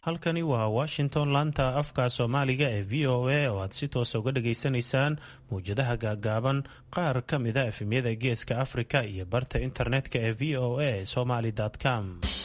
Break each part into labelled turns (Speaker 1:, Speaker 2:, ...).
Speaker 1: halkani waa washington laanta afka soomaaliga ee v o a oo aad si toosa uga dhageysanaysaan mawjadaha gaagaaban qaar ka mida efemyada geeska afrika iyo barta internetka ee v o a somaly com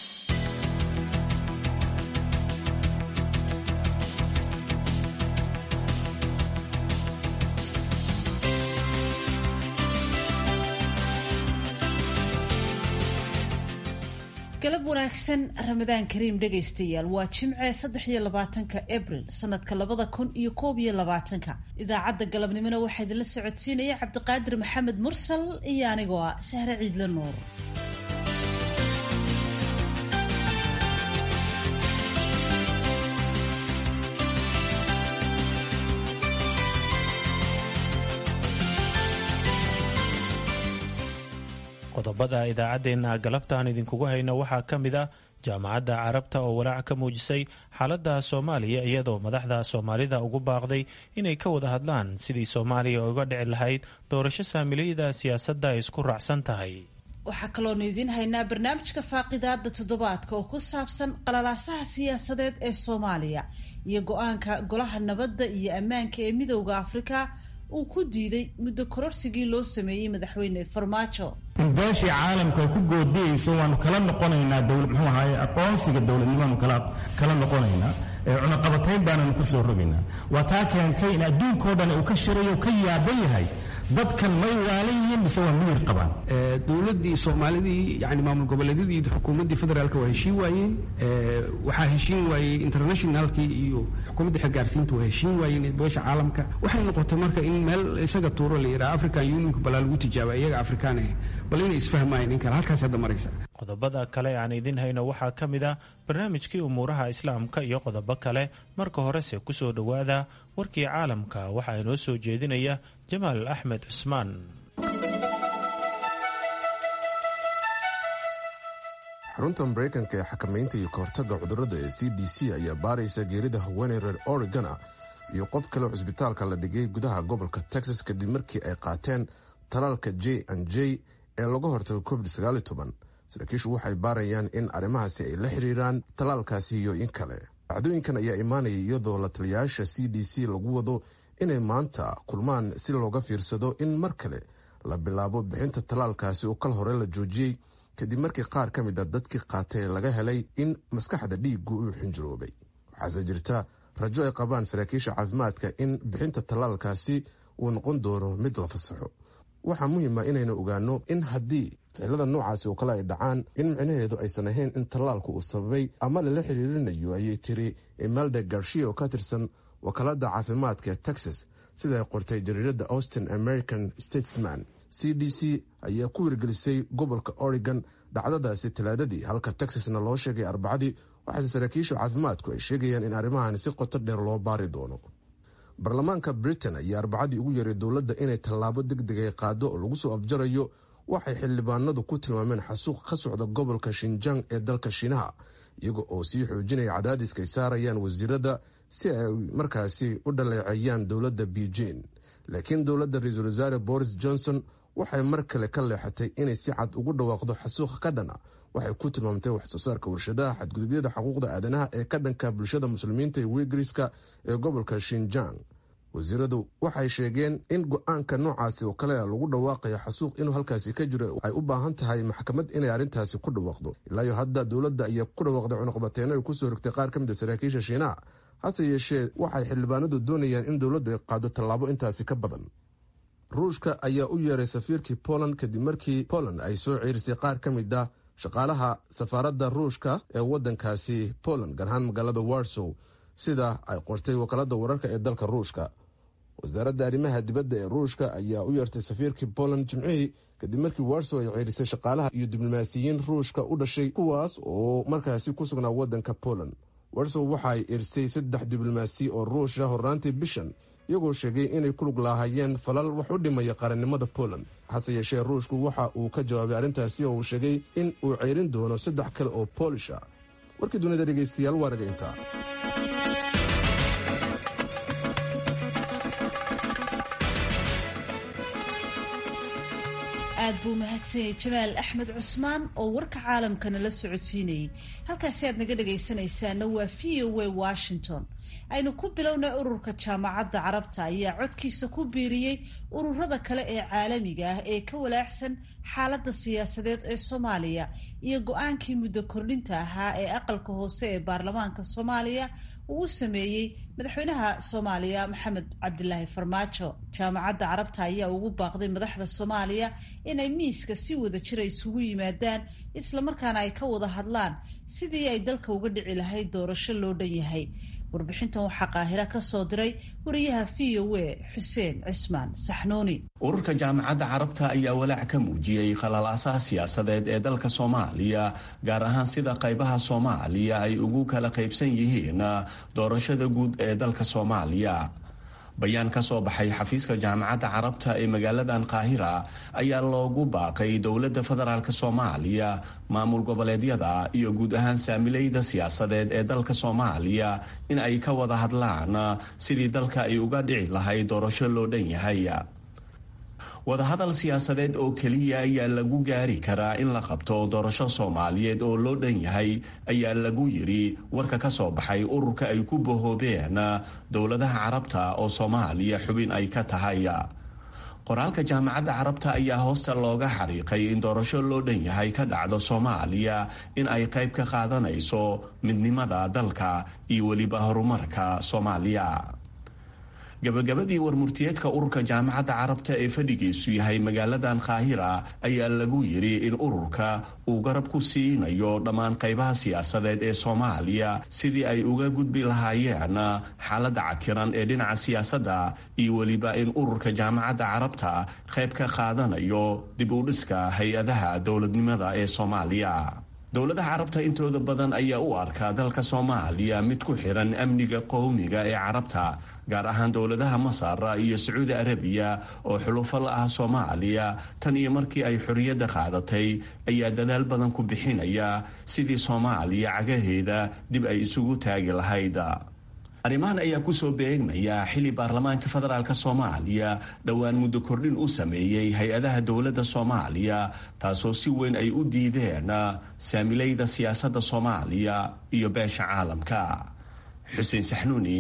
Speaker 2: galab wanaagsan ramadaan kariim dhegaystayaal waa jimce saddex iyo labaatanka abril sanadka labada kun iyo koob iyo labaatanka idaacadda galabnimona waxaa idinla socodsiinaya cabdiqaadir maxamed mursal iyo anigoo ah sahre ciidle nuur
Speaker 1: qodobada idaacaddeenna galabtaan idinkugu hayno waxaa ka mid ah jaamacadda carabta oo walaac ka muujisay xaaladda soomaaliya iyadoo madaxda soomaalida ugu baaqday inay ka wada hadlaan sidii soomaaliya uga dhici lahayd doorasho saamilayda siyaasadda ay isku raacsan tahay
Speaker 2: waxaa kaloonu idiin haynaa barnaamijka faaqidaada toddobaadka oo ku saabsan qalalaasaha siyaasadeed ee soomaaliya iyo go-aanka golaha nabadda iyo ammaanka ee midowda afrika uu ku diiday muddo kororsigii loo sameeyey madaxweyne farmaajo
Speaker 3: in beeshii caalamka ay ku goodiyeyso waanu kala noqonaynaa dowlad muxuu ahaaye aqoonsiga dowladnimaanu kala kala noqonaynaa cunaqabatayn baananu ka soo rogaynaa waa taa keentay in adduunkao dhan uu ka shirayo ka yaaban yahay dadkan may waalan yihiin mise waa miyir qabaan
Speaker 4: dowladdii soomaalidii yani maamul goboleedyadii xukuumaddii federaalka waa heshiin waayeen waxaa heshiin waayey internationalkii iyo xukuumaddii xilgaarsiinta waa heshiin waayeen beesha caalamka waxay noqotay marka in meel isaga tuuro la yidhaha african unionka balaa lagu tijaaba iyaga afrikaan ah bal inay isfahmaayeen in kale halkaas hadda maraysa
Speaker 1: qodobada kale aan idin hayno waxaa ka mid ah barnaamijkii umuuraha islaamka iyo qodobo kale marka horese kusoo dhowaada warkii caalamka waxaa inoo soo jeedinaya jamaal axmed cusmaan
Speaker 5: xarunta maraykanka ee xakamaynta iyo kahortagga cudurrada ee c d c ayaa baaraysa geerida haweeney reer oregon ah iyo qof kale cusbitaalka la dhigay gudaha gobolka texas kadib markii ay qaateen talaalka j an j ee laga hortago covid saraakiishu waxay baarayaan in arrimahaasi ay la xiriiraan talaalkaasi iyo in kale dhacdooyinkan ayaa imaanaya iyadoo la taliyayaasha c d c lagu wado inay maanta kulmaan si looga fiirsado in mar kale la bilaabo bixinta talaalkaasi oo kal hore la joojiyey kadib markii qaar ka mid a dadkii qaatay laga helay in maskaxda dhiigu uu xinjiroobay waxaase jirta rajo ay qabaan saraakiisha caafimaadka in bixinta talaalkaasi uu noqon doono mid la fasaxo waxaa muhiima inaynu ogaano in haddii ficilada noocaasi oo kale ay dhacaan in micnaheedu aysan ahayn in tallaalku uu sababay ama lala xiriirinayo ayay tiri imelda garshiya oo ka tirsan wakaalada caafimaadka ee texas sida ay qortay jariirada austin american statesman c d c ayaa ku wirgelisay gobolka oregon dhacdadaasi talaadadii halka texasna loo sheegay arbacadii waxaase saraakiisha caafimaadku ay sheegayaan in arrimahan si qoto dheer loo baari doono baarlamaanka britain ayaa arbacadii ugu yeeray dowladda inay tallaabo deg deg ay qaado oo lagu soo afjarayo waxay xildhibaanadu ku tilmaameen xasuuq ka socda gobolka shinjang ee dalka shiinaha iyaga oo sii xoojinaya cadaadiska ay saarayaan wasiirada si ay markaasi u dhaleeceeyaan dowladda beijing laakiin dowladda ra-iisul wasaare boris johnson waxay mar kale ka leexatay inay si cad ugu dhawaaqdo xasuuq ka dhana waxay ku tilmaamtay waxsoo saarka warshadaha xadgudubyada xuquuqda aadanaha ee ka dhanka bulshada muslimiinta ee wigriska ee gobolka shinjang wasiiradu waxay sheegeen in go-aanka noocaasi oo kale lagu dhawaaqayo xasuuq inuu halkaasi ka jiro ay u baahan tahay maxkamad inay arrintaasi ku dhawaaqdo ilaayo hadda dowladda ayaa ku dhawaaqday cunuqbateyno ay kusoo rogtay qaar ka mid a saraakiisha shiinaha hase yeeshee waxay xildhibaanadu doonayaan in dowladdu ay qaado tallaabo intaasi ka badan ruushka ayaa u yeeray safiirkii poland kadib markii poland ay soo ceerisay qaar ka mid ah shaqaalaha safaaradda ruushka ee waddankaasi poland gaar ahaan magaalada warsow sida ay qortay wakaalada wararka ee dalka ruushka wasaaradda arrimaha dibadda ee ruushka ayaa u yeertay safiirkii poland jimcihii kadib markii warsow ay ceerisay shaqaalaha iyo diblomaasiyiin ruushka u dhashay kuwaas oo markaasi ku sugnaa waddanka poland warsow waxaay erisay saddex diblomaasi oo ruusha horraantii bishan iyagoo sheegay inay ku lug laahayeen falal wax u dhimaya qarannimada poland hase yeeshee ruushku waxa uu ka jawaabay arrintaasi oo uu sheegay in uu ceyrin doono saddex kale oo boolish ah warkii dunida dhegaystayaal waa raga intaa
Speaker 2: aad buu mahadsanyay jamaal axmed cusmaan oo warka caalamkana la socodsiinayay halkaasi aad naga dhagaysanaysaana waa v o a washington aynu ku bilownay ururka jaamacadda carabta ayaa codkiisa ku biiriyey ururada kale ee caalamiga ah ee ka walaacsan xaaladda siyaasadeed ee soomaaliya iyo go-aankii muddo kordhinta ahaa ee aqalka hoose ee baarlamaanka soomaaliya uu u sameeyey madaxweynaha soomaaliya maxamed cabdilaahi farmaajo jaamacadda carabta ayaa ugu baaqday madaxda soomaaliya inay miiska si wada jira isugu yimaadaan islamarkaana ay ka wada hadlaan sidii ay dalka uga dhici lahayd doorasho loo dhan yahay warbixintan waxaa qaahira ka soo diray wariyaha v o a xuseen cismaan saxnuuni
Speaker 6: ururka jaamacadda carabta ayaa walaac ka muujiyey khalalaasaha siyaasadeed ee dalka soomaaliya gaar ahaan sida qaybaha soomaaliya ay ugu kala qaybsan yihiin doorashada guud ee dalka soomaaliya bayaan ka soo baxay xafiiska jaamacadda carabta ee magaaladan qaahira ayaa loogu baaqay dowladda federaalk soomaaliya maamul goboleedyada iyo guud ahaan saamilayda siyaasadeed ee dalka soomaaliya in ay ka wada hadlaan sidii dalka ay uga dhici lahayd doorasho loo dhan yahay wadahadal siyaasadeed oo keliya ayaa lagu gaari karaa in la qabto doorasho soomaaliyeed oo loo dhan yahay ayaa lagu yidhi warka ka soo baxay ururka ay ku bahoobeen dowladaha carabta oo soomaaliya xubin ay ka tahay qoraalka jaamacadda carabta ayaa hoosta looga xariiqay in doorasho loo dhan yahay ka dhacdo soomaaliya in ay qayb ka qaadanayso midnimada dalka iyo weliba horumarka soomaaliya gabagabadii warmurtiyeedka ururka jaamacadda carabta ee fadhigiisu yahay magaaladan qaahira ayaa lagu yidhi in ururka uu garab ku siinayo dhammaan qaybaha siyaasadeed ee soomaaliya sidii ay uga gudbi lahaayeen xaaladda cakiran ee dhinaca siyaasadda iyo weliba in ururka jaamacadda carabta qayb ka qaadanayo dib u dhiska hay-adaha dowladnimada ee soomaaliya dowladaha carabta intooda badan ayaa u arkaa dalka soomaaliya mid ku xiran amniga qowmiga ee carabta gaar ahaan dowladaha masar iyo sacuudi arabiya oo xulufo la ah soomaaliya tan iyo markii ay xorriyadda qaadatay ayaa dadaal badan ku bixinaya sidii soomaaliya cagaheeda dib ay isugu taagi lahayd arrimahan ayaa kusoo beegmaya xili baarlamaanka federaalk soomaaliya dhowaan muddo kordhin u sameeyey hay-adaha dowladda soomaaliya taasoo si weyn ay u diideen saamilayda siyaasadda soomaaliya iyo beesha caalamka xuseen saxnuuni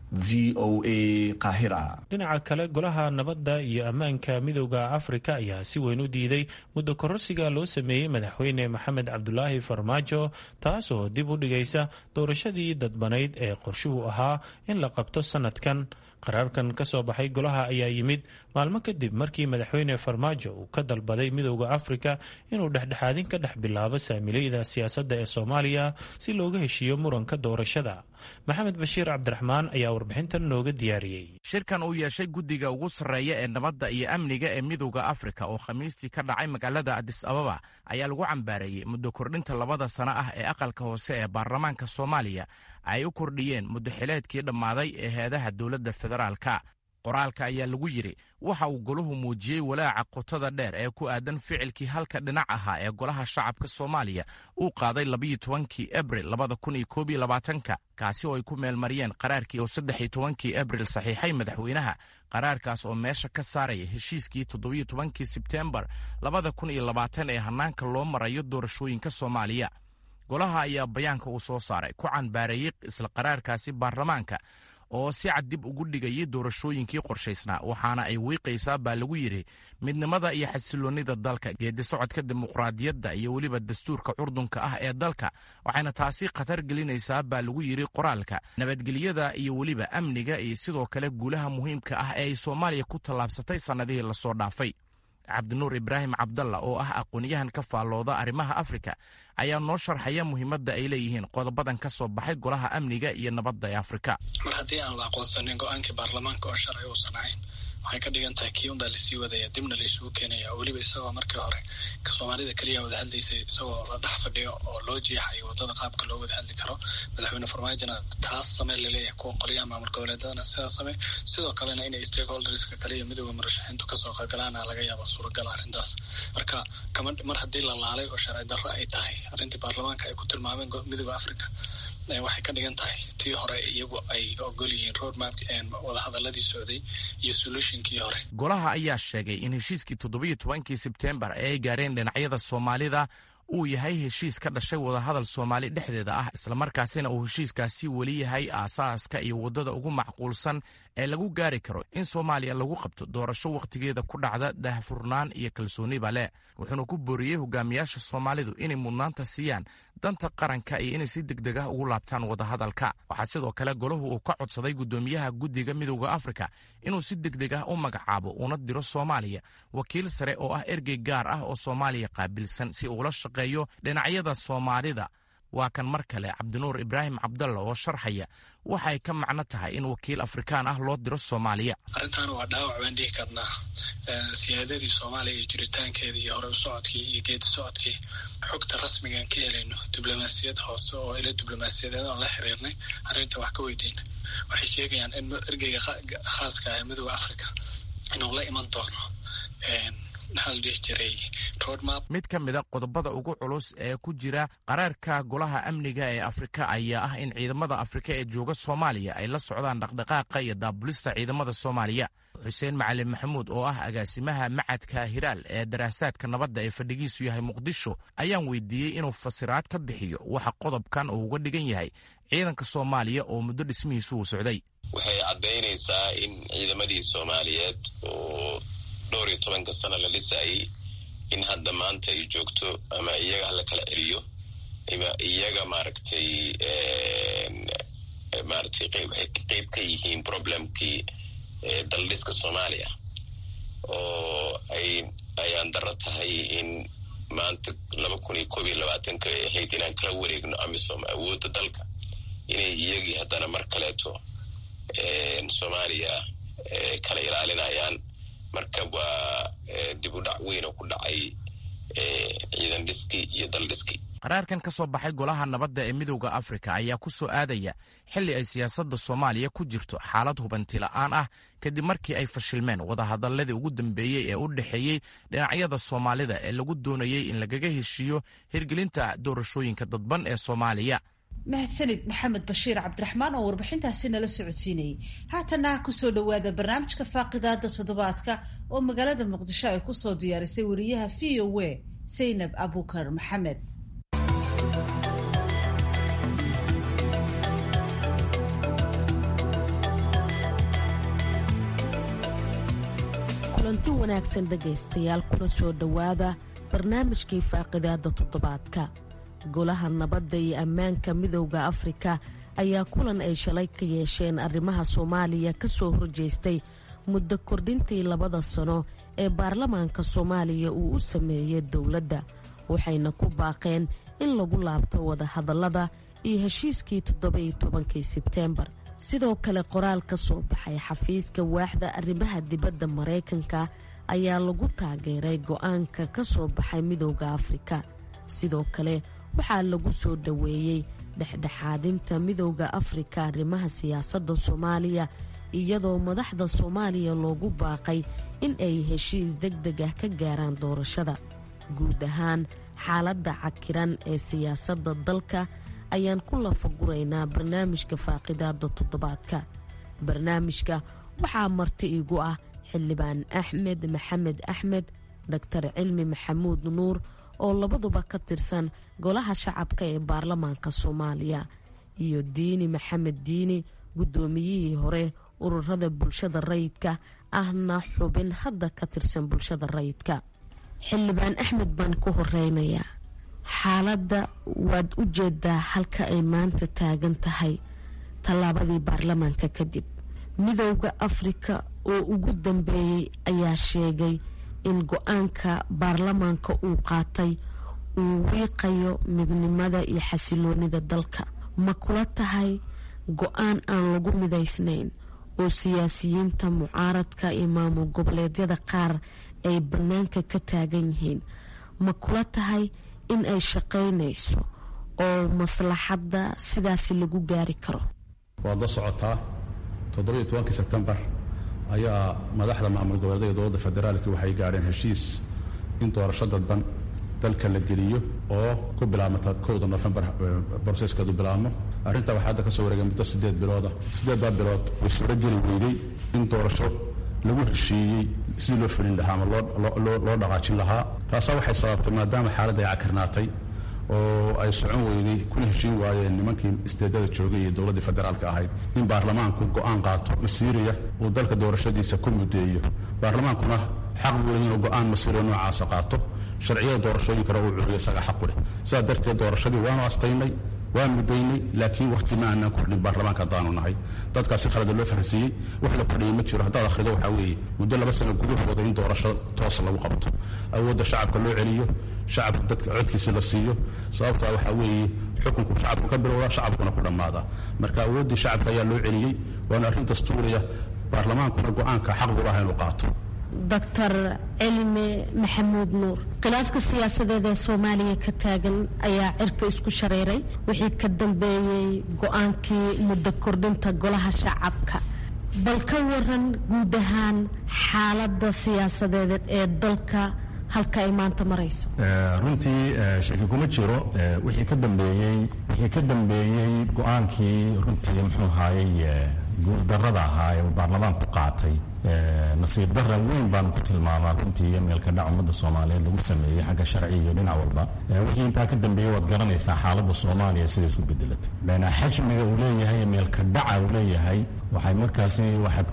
Speaker 6: v o a qaahira
Speaker 1: dhinaca kale golaha nabadda iyo ammaanka midooda afrika ayaa si weyn u diiday muddo kororsiga loo sameeyey madaxweyne maxamed cabdulaahi farmaajo taasoo dib u dhigaysa doorashadii dadbanayd ee qorshuhu ahaa in la qabto sanadkan qaraarkan ka soo baxay golaha ayaa yimid maalmo kadib markii madaxweyne farmaajo uu ka dalbaday midooda afrika inuu dhexdhexaadin ka dhex bilaabo saamilayda siyaasadda ee soomaaliya si looga heshiiyo muranka doorashada maxamed bashiir cabdiraxmaan ayaa warbixintan nooga diyaariyey
Speaker 7: shirkan uu yeeshay guddiga ugu sarreeya ee nabadda iyo amniga ee midooda afrika oo khamiistii ka dhacay magaalada adis ababa ayaa lagu cambaareeyey muddo kordhinta labada sano ah ee aqalka hoose ee baarlamaanka soomaaliya ay u kordhiyeen muddo xileedkii dhammaaday ee heedaha dowladda federaalka qoraalka ayaa lagu yidhi waxa uu golahu muujiyey walaaca qotada dheer ee ku aadan ficilkii halka dhinac ahaa ee golaha shacabka soomaaliya uu qaaday labayo tobankii abril labada kun iyo koob iyo labaatanka kaasi oo ay ku meelmariyeen qaraarkii oo saddex iyo tobankii abril saxiixay madaxweynaha qaraarkaas oo meesha ka saaraya heshiiskii toddobiyo tobankii sebteembar labada kun iyo labaatan ee hannaanka loo marayo doorashooyinka soomaaliya golaha ayaa bayaanka uu soo saaray ku canbaareeyey isla qaraarkaasi baarlamaanka oo si cad dib ugu dhigayay doorashooyinkii qorshaysnaa waxaana ay wiiqaysaa baa lagu yidhi midnimada iyo xasiloonnida dalka geedi socodka dimuqraadiyadda iyo weliba dastuurka curdunka ah ee dalka waxayna taasi khatar gelinaysaa baa lagu yidhi qoraalka nabadgelyada iyo weliba amniga iyo sidoo kale guulaha muhiimka ah ee ay soomaaliya ku tallaabsatay sannadihii lasoo dhaafay cabdinuur ibraahim cabdalla oo ah aqoonyahan ka faallooda arrimaha afrika ayaa noo sharxaya muhiimadda ay leeyihiin qodobadan ka soo baxay golaha amniga iyo nabadda ee afrika
Speaker 8: mar haddii aan la aqoonsanin go-aankii baarlamaanka oo sharci uusan ahayn waxay ka dhigan tahay kii unbaa lasii wadaya dibna laysugu keenaya weliba isagoo markii hore soomaalida keliya wada hadlaysay isagoo la dhex fadhiyo oo loo jeexayo wadada qaabka loo wada hadli karo madaxweyne farmaajona taas samee laleeyahay kuwa qolyaha maamul goboleedadana sidaa samey sidoo kalena inay stakeholderska kale iyo midooda murashaxiintu kasoo qaybgalaana laga yaaba suuragal arrintaas marka kama mar haddii la laalay oo sharci darro ay tahay arrintii baarlamaanka ay ku tilmaameen midooda africa waxay ka dhigan tahay tii hore iyagu ay ogol yihiin roadmap wadahadaladii socday iyo solutionkii hore
Speaker 7: golaha ayaa sheegay in heshiiskii toddobiyo tobankii sebtembar ee ay gaareen dhinacyada soomaalida uu yahay heshiis ka dhashay wadahadal soomaali dhexdeeda ah islamarkaasina uu heshiiskaasi weli yahay aasaaska iyo waddada ugu macquulsan ee lagu gaari karo in soomaaliya lagu qabto doorasho wakhtigeeda ku dhacda daahfurnaan iyo kalsooniba leh wuxuuna ku booriyey hogaamiyaasha soomaalidu inay mudnaanta siiyaan danta qaranka iyo inay si deg deg ah ugu laabtaan wadahadalka waxaa sidoo kale golahu uu ka codsaday guddoomiyaha guddiga midowda afrika inuu si deg deg ah u magacaabo una diro soomaaliya wakiil sare oo ah ergey gaar ah oo soomaaliya qaabilsan si uula shaqeeyo dhinacyada soomaalida waa kan mar kale cabdinuur ibraahim cabdalla oo sharxaya waxay ka macno tahay in wakiil afrikaan ah loo diro soomaaliya
Speaker 8: arrintan waa dhaawac baan dhihi karnaa siyaadadii soomaaliya iyo jiritaankeeda iyo hore u socodkii iyo geedi socodkii xogta rasmigaan ka helayno diblomaasiyad hoose oo ila diblomaasiyadeed oon la xiriirnay arrinta wax ka weydeyna waxay sheegayaan in ergeyga khaaska ah midooda africa inuu la iman doono
Speaker 7: mid ka mida qodobada ugu culus ee ku jira qaraarka golaha amniga ee afrika ayaa ah in ciidamada afrika ee jooga soomaaliya ay la socdaan dhaqdhaqaaqa iyo daabulista ciidamada soomaaliya xuseen macalin maxamuud oo ah agaasimaha macadka hiraal ee daraasaadka nabadda ee fadhigiisu yahay muqdisho ayaan weydiiyey inuu fasiraad ka bixiyo waxa qodobkan uu uga dhigan yahay ciidanka soomaaliya oo muddo dhismihiisu uu socday
Speaker 9: waxay caddaynaysaa in ciidamadii soomaaliyeed oo dhowr iyo tobanka sana la dhisayay in hadda maanta ay joogto ama iyaga hala kala celiyo ama iyaga maaragtay maaragtay qeyb waxay qeyb ka yihiin problemkii daldhiska soomaaliya oo ay ayaan daro tahay in maanta laba kun iyo koob iyo labaatanka ay ahayd inaan kala wareegno amisom awoodda dalka inay iyagii haddana mar kaleeto soomaaliya kala ilaalinayaan marka waa dib u dhac weyn oo ku dhacay ciidan dhiskii iyo dal dhiskii
Speaker 7: qaraarkan ka soo baxay golaha nabadda ee midowda afrika ayaa ku soo aadaya xilli ay siyaasadda soomaaliya ku jirto xaalad hubanti la'aan ah kadib markii ay fashilmeen wadahadaladii ugu dambeeyey ee u dhexeeyey dhinacyada soomaalida ee lagu doonayey in lagaga heshiiyo hirgelinta doorashooyinka dadban ee soomaaliya
Speaker 2: mahadsanid maxamed bashiir cabdiraxmaan oo warbixintaasi nala socodsiinayay haatana kusoo dhowaada barnaamijka faaqidaada toddobaadka oo magaalada muqdisho ay kusoo diyaarisay wariyaha v o a saynab abukar maxamed
Speaker 10: kulanti wanaagsan dhegaystayaal kuna soo dhowaada barnaamijkii faaqidaada toddobaadka golaha nabadda iyo ammaanka midowda afrika ayaa kulan ay shalay ka yeesheen arrimaha soomaaliya ka soo horjeestay muddo kordhintii labada sano ee baarlamaanka soomaaliya uu u sameeyey dowladda waxayna ku baaqeen in lagu laabto wadahadallada iyo heshiiskii toddoba-iyo tobankii sebteembar sidoo kale qoraal ka soo baxay xafiiska waaxda arrimaha dibadda maraykanka ayaa lagu taageeray go'aanka ka soo baxay midowda afrika sidoo kale waxaa lagu soo dhoweeyey dhexdhexaadinta midowda afrika arrimaha siyaasadda soomaaliya iyadoo madaxda soomaaliya loogu baaqay in ay heshiis deg deg ah ka gaaraan doorashada guud ahaan xaaladda cakiran ee siyaasadda dalka ayaan ku lafaguraynaa barnaamijka faaqidaada toddobaadka barnaamijka waxaa marti igu ah xildhibaan axmed maxamed axmed dhaktar cilmi maxamuud nuur oo labaduba ka tirsan golaha shacabka ee baarlamaanka soomaaliya iyo diini maxamed diini guddoomiyihii hore ururada bulshada rayidka ahna xubin hadda ka tirsan bulshada rayidka xildhibaan axmed baan ku horeynayaa xaaladda waad u jeedaa halka ay maanta taagan tahay tallaabadii baarlamaanka kadib midowda afrika oo ugu dambeeyey ayaa sheegay in go-aanka baarlamaanka uu qaatay uu wiiqayo midnimada iyo xasiloonida dalka ma kula tahay go-aan aan lagu midaysnayn oo siyaasiyiinta mucaaradka iyo maamul goboleedyada qaar ay bannaanka ka taagan yihiin ma kula tahay in ay shaqaynayso oo maslaxadda sidaasi lagu gaari karo
Speaker 11: waad la socotaa toddobiyo tobankii sebtembar ayaa madaxda maamul goboleedyada dowladda federaalka waxay gaadheen heshiis in doorasho dadban dalka la geliyo oo ku bilaabmata kowda nofembar broseskeedu bilaabmo arrintaa waxaa hadda ka soo wareegay muddo siddeed bilooda siddeeddaa bilood way suurogeli weyday in doorasho lagu heshiiyey sidii loo fulin lahaa ama loo dhaqaajin lahaa taasaa waxay sababtay maadaama xaaladda ay cakirnaatay oo ay socon weyday kuna heshiin waayeen nimankii isteedada joogay iyo dowladdii federaalka ahayd in baarlamaanku go'aan qaato masiiriya uu dalka doorashadiisa ku muddeeyo baarlamaankuna xaq buu leh inuu go'aan masiiriya noocaasa qaato sharciyada doorashooyinkana uu curiyo isaga xaqu leh sidaa darteed doorashadii waanu astaynay waan muddaynay laakiin wakhti ma aanaan kordhin baarlamaanka haddaanu nahay dadkaasi khalada loo fahansiiyey wax la kordhiyey ma jiro haddaad akhrido waxaa weeye muddo laba sano gudahooda in doorasho toos lagu qabto awoodda shacabka loo celiyo shacabka dadka codkiisa la siiyo sababtaa waxaa weeye xukunku shacabku ka bilowda shacabkuna ku dhammaada marka awooddii shacabka ayaa loo celiyey waana arrin dastuuriya baarlamaankuna go'aanka xaq buu laha inuu qaato
Speaker 10: doctor cilmi maxamuud nuur khilaafka siyaasadeed ee soomaaliya ka taagan ayaa cirka isku shareeray wixii ka dambeeyey go-aankii muddo kordhinta golaha shacabka bal ka waran guud ahaan xaaladda siyaasadeed ee dalka halka ay maanta marayso
Speaker 3: runtii shaki kuma jiro wixii ka dambeeyey wixii ka dambeeyey go-aankii runtii muxuu ahaayey guuldarrada ahaa ee uu baarlamaanku qaatay nasiib darra weyn baanu ku tilmaamaa runtii meelka dhac ummadda soomaaliyeed lagu sameeyey xagga sharci iyo dhinac walba wixii intaa ka dambeeyey waad garanaysaa xaaladda soomaaliya siday isku bedelatay beenaa xajmiga uu leeyahay meelka dhaca uu leeyahay waxay markaasi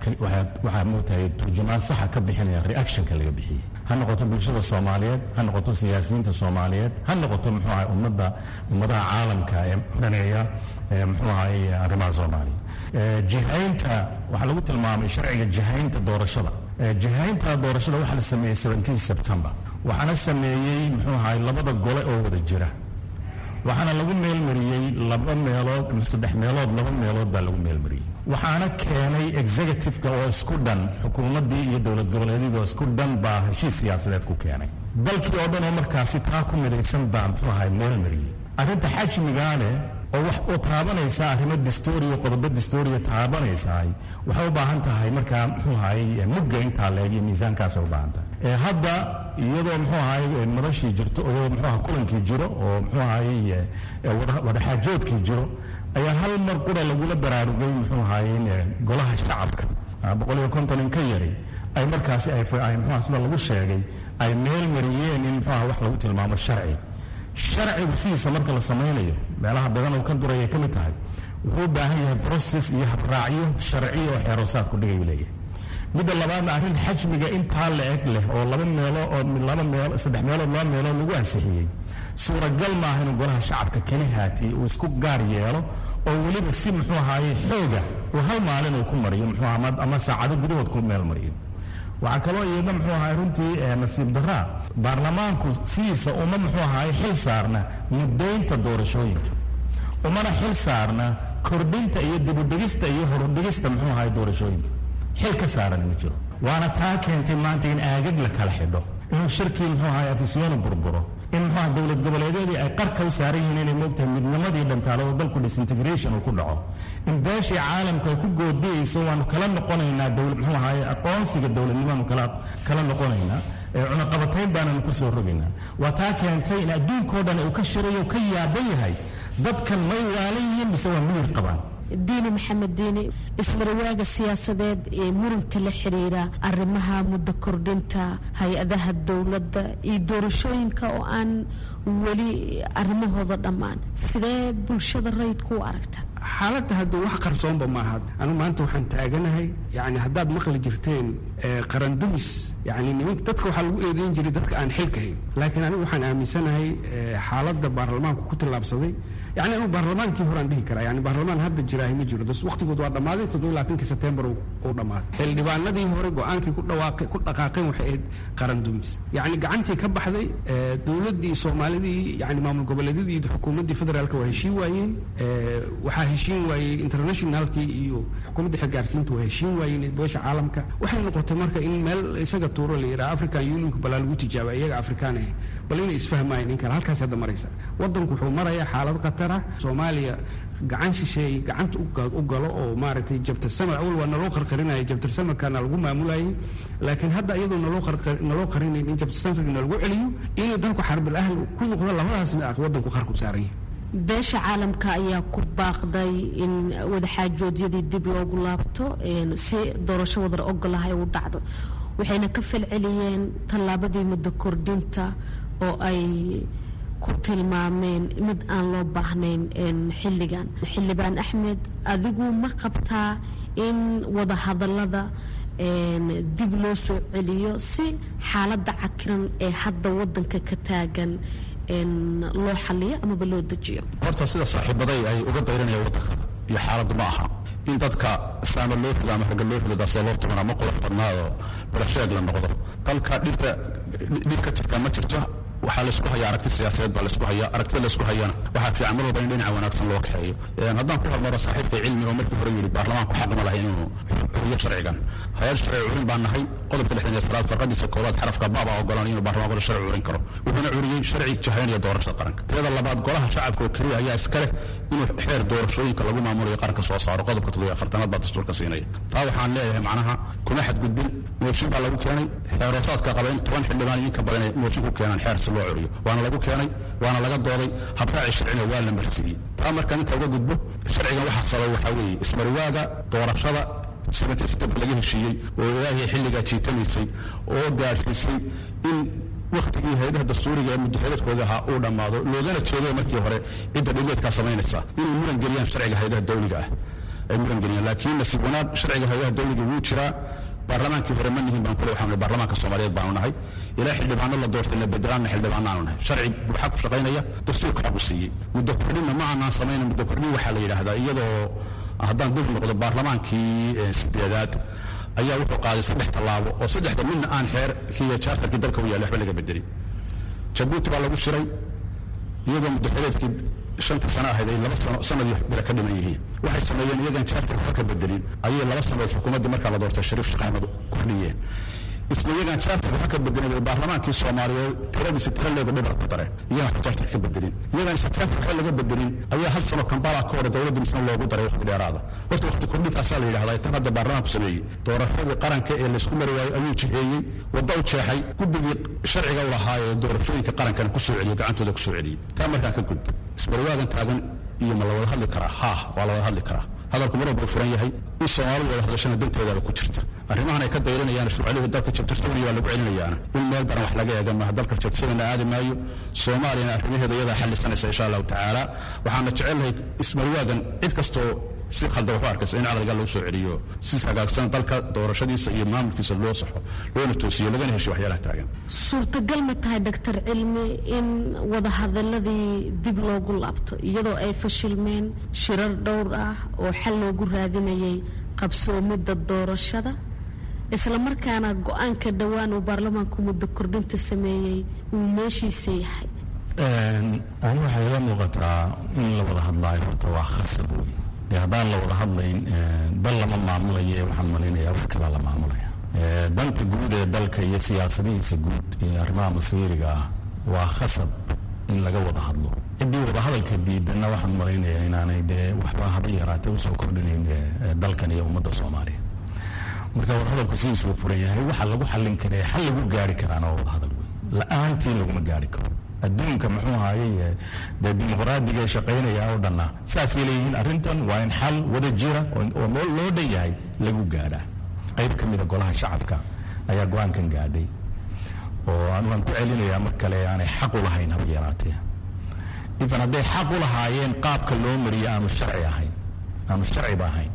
Speaker 3: waxaa mootahay turjumaan saxa ka bixinaya reactionka laga bixiyey ha noqoto bulshada soomaaliyeed ha noqoto siyaasiyiinta soomaaliyeed ha noqoto muxuu ahay ummadda ummadaha caalamka ee dhaneeya muxuu ahay arrimaha soomaaliya jihaynta waxaa lagu tilmaamay sharciga jihaynta doorashada jihaynta doorashada waxaa la sameeyey seventeen september waxaana sameeyey muxuu ahay labada gole oo wada jira waxaana lagu meelmariyey laba meelood ama saddex meelood laba meelood baa lagu meelmariyey waxaana keenay executive-ka oo isku dhan xukuumaddii iyo dowlad goboleedyadii oo isku dhan baa heshiis siyaasadeed ku keenay dalkii oo dhan oo markaasi taa ku midaysan baa muxuu ahay meelmariyey arrinta xajmigaane oo wax oo taabanaysa arrimo distooriya qodobo distooriya taabanaysahay waxay u baahan tahay markaa muxuu ahay mugga intaa leeg iyo miisaankaasay u baahan tahay hadda iyadoo muxuu ahay madashii jirto iyadoo muxuu aha kulankii jiro oo muxuu ahay wadaxaajoodkii jiro ayaa hal mar qura lagula baraarugay muxuu ahay golaha shacabka boqol iyo konton in ka yari ay markaasi ay muxuha sida lagu sheegay ay meel mariyeen in muxuu aha wax lagu tilmaamo sharci sharcigu sidiisa marka la samaynayo meelaha badan oo ka duraya ka mid tahay wuxuu u baahan yahay brocess iyo habraacyo sharciya oo xeeroosaad ku dhigay leeyahay midda labaadna arrin xajmiga intaa la eg leh oo laba meelo oo laba meel saddex meelood laba meelood lagu ansixiyey suuragal maaha inuu golaha shacabka keli haatiyey uu isku gaar yeelo oo weliba si muxuu ahaaye xooga uu hal maalin uu ku mariyo muxuu ama saacado gudahood ku meel mariyo waxaa kaloo iyadna muxuu ahay runtii nasiib daraa baarlamaanku sidiisa uma muxuu ahaay xil saarna muddaynta doorashooyinka umana xil saarna kordhinta iyo dibudhigista iyo horudhigista muxuu ahaay doorashooyinka xil ka saaran ma jiro waana taa keentay maanta in aagag la kala xidho inuu shirkii muxuu ahaay afisyoonu burburo in muxuaha dowlad goboleedyadii ay qarka u saaran yihiin inay moogtahay midnimadii dhantaale oo dalku disintegration uu ku dhaco in beeshii caalamku ay ku goodiyeyso waanu kala noqonaynaa dowlad muxuu ahaay aqoonsiga dowladnimaanu kala kala noqonaynaa cunaqabatayn baananu ku soo rogaynaa waa taa keentay in adduunkao dhan uu ka shirayo ka yaaban yahay dadkan may waalan yihiin mise waa miyir qabaan
Speaker 10: diini maxamed diini ismarawaaga siyaasadeed ee muranka la xiriira arrimaha muddo kordhinta hay-adaha dowladda iyo doorashooyinka oo aan weli arrimahooda dhammaan sidee bulshada rayidku u aragta
Speaker 4: xaaladda hadda wax qarsoonba maaha anu maanta waxaan taaganahay yani haddaad maqli jirteen qarandumis yani nimanka dadka waxaa lagu eedeyn jiray dadka aan xilka hayn laakiin anigu waxaan aaminsanahay xaaladda baarlamaanku ku tillaabsaday yani anu baarlamaankii horaan dhihi karaa yani baarlamaan hadda jiraahi ma jiro waqtigood waa dhammaaday toddoba labaatankii sebtembar uu dhammaaday xildhibaanadii hore go-aankii ku dhawaaqay ku dhaqaaqeen waxay ahayd qaran dumis yani gacantii ka baxday dowladdii soomaalidii yani maamul goboleedyadii xukuumaddii federaalka waa heshiin waayeen waxaa heshiin waayey internationalkii iyo xukuumaddii xilgaarsiinta waa heshiin waayeen beesha caalamka waxay noqotay marka in meel isaga tuuro la yidhaha african unionka balaa lagu tijaaba iyaga afrikaan ah bal inay isfahmaayeen in kale halkaas hadda maraysa waddanku wuxuu marayaa xaalad khatar ah soomaaliya gacan shisheey gacanta u galo oo maaragtay jabtar samar awal waa naloo qarqarinaya jabtar samarkana lagu maamulayay laakiin hadda iyadoo naloo naloo qarinayn in jabtar samarkana lagu celiyo inuu dalku xarbil ahl ku noqdo labadaas waddanku qarku saaran yahay
Speaker 10: beesha caalamka ayaa ku baaqday in wadaxaajoodyadii dib loogu laabto si doorasho wadar ogolahay u dhacdo waxayna ka falceliyeen tallaabadii muddo kordhinta oo ay ku tilmaameen mid aan loo baahnayn xilligan xildhibaan axmed adigu ma qabtaa in wadahadallada dib loo soo celiyo si xaaladda cakiran ee hadda wadanka ka taagan loo xaliyo amaba loo dejiyo
Speaker 11: horta sida saaxiibaday ay uga dayranayaan waddanka iyo xaaladdu ma aha in dadka saama loo rido ama ragga loo rido daasoo loo tuman ama qurux badnaadoo barasheeg la noqdo dalka dhibta dhib ka jirta ma jirto waxaa laysku hayaa aragti siyaasadeed baa laysku hayaa aragtida laysku hayana waxaa fiican mar walba in dhinaca wanaagsan loo kaxeeyo haddaan ku hormaro saaxiibka cilmi oo markii hore yidhi baarlamaanku xaq ma lahay inuu curiyo sharcigan hay-ad sharci curin baan nahay qodobka lixdan iyo sagaal farqadiisa koowaad xarafka baabaa ogolaan inuu baarlamaanku sharci curin karo wuxuuna curiyey sharci jahaynaya doorashada qaranka teeda labaad golaha shacabka oo keliya ayaa iska leh inuu xeer doorashooyinka lagu maamulayo qaranka soo saaro qodobka toddobiyo afartanaad baa dastuurka siinaya taa waxaan leeyahay macnaha kuma xadgudbin mooshin baa lagu keenay xeeroosaadka qaba in toban xildhibaan iyo inka badan ay mooshin ku keenaan xeer si loo curiyo waana lagu keenay waana laga dooday habraaci sharcina waa la marsiiyey taa markaan inta uga gudbo sharcigan waxaa sabay waxaa weeye ismarwaaga doorashada laga heshiiyey oo ilaahay xilligaa jiitamaysay oo gaadhsiisay in wakhtigii hay-adaha dastuuriga ee muddaxiladkooda ahaa uu dhammaado loogana jeedo markii hore cidda dhileedkaa samaynaysa inay muran geliyaan sharciga hay-adaha dawliga ah ay muran geliyaan laakiin nasiib wanaag sharciga hay-adaha dawliga wuu jiraa baarlamaankii hore ma nihin baan kule waxaan nahay baarlamaanka soomaaliyeed baanu nahay ilaa xildhibaano la doortay la bedelaanna xildhibaanaanu nahay sharci waxaa ku shaqaynaya dastuurka xaqu siiyey muddo kordhinna ma aanaan samayna muddo kordhin waxaa la yidhaahdaa iyadoo haddaan dib noqdo baarlamaankii sideedaad ayaa wuxuu qaaday saddex tallaabo oo saddexda midna aan xeerkii iyo jaartarkii dalka u yaallay waxba laga bedelin jabuuti baa lagu shiray iyadoo muddaxileedkii shanta sano ahayd ay laba sano sanadii bira ka dhiman yihiin waxay sameeyeen iyagaan jaartarka wax ka bedelin ayay laba sanood xukuumaddii markaa la doortay shariif sheekh axmed kordhiyeen isla iyagaan jaartarka wax ka bedelin bay baarlamaankii soomaaliyeed tiradiisa tira leego dhibar ku dareen iyagaan wax jaartarka ka bedelin iyagaan isla jaartarka waxba laga bedelin ayaa hal sano kambala ka hore dowladda misna loogu daray waqti dheeraada horta waqti kordhintaasaa la yidhahdaa tan hadda baarlamaanku sameeyey doorashadii qaranka ee laysku mari waayey ayuu jiheeyey wadda u jeexay guddigii sharciga u lahaa ee doorashooyinka qarankana ku soo celiyey gacantooda ku soo celiyey taa markaan ka gudbo isbarwaagan taagan iyo ma la wada hadli karaa haa waa la wada hadli karaa hadalku mar walba u furan yahay in soomaalidu wada hadashana danteedaaba ku jirta arrimahan ay ka dayranayaan shuucalihii dalka jabtirsadani waa lagu celinayaana in meel daran wax laga eega maaha dalka jabtirsadana aadi maayo soomaaliyana arrimaheeda iyadaa xallisanaysa insha allahu tacaala waxaana jecelnahay ismarwaagan cid kastoo si khaldan wax u arkaysa in caqliga lagu soo celiyo si hagaagsan dalka doorashadiisa iyo maamulkiisa loo saxo loona toosiyo lagana heshiyo waxyaalaha taagan
Speaker 10: suurtagal ma tahay doctor cilmi in wadahadaladii dib loogu laabto iyadoo ay fashilmeen shirar dhowr ah oo xal loogu raadinayay qabsoomidda doorashada isla markaana go-aanka dhowaan uu baarlamaanku muddo kordhinta sameeyey uu meeshiisa yahay
Speaker 3: ani waxay ila muuqataa in la wada hadlaayo horta waa khasab wey dee haddaan la wada hadlayn dal lama maamulayo waxaan malaynayaa wax kalaa la maamulaya danta guud ee dalka iyo siyaasadihiisa guud iyo arrimaha masiiriga ah waa khasab in laga wada hadlo ciddii wadahadalka diidanna waxaan malaynayaa inaanay dee waxba haba yaraatee usoo kordhinayn dalkan iyo ummadda soomaaliya marka wadahadalku sidiisuu furan yahay waxa lagu xallin kara xal lagu gaari karaana waa wadahadal wey la-aantii laguma gaari karo adduunka muxuu ahaayey dee dimuqraadiga ee shaqaynaya oo dhanna saasay leeyihiin arrintan waa in xal wada jira oo loo dhan yahay lagu gaadhaa qayb ka mida golaha shacabka ayaa go-aankan gaadhay oo waan ku celinayaa mar kale aanay xaq u lahayn haba yaraatee ifan hadday xaq u lahaayeen qaabka loo mariyo aanu sharci ahayn aanu sharciba ahayn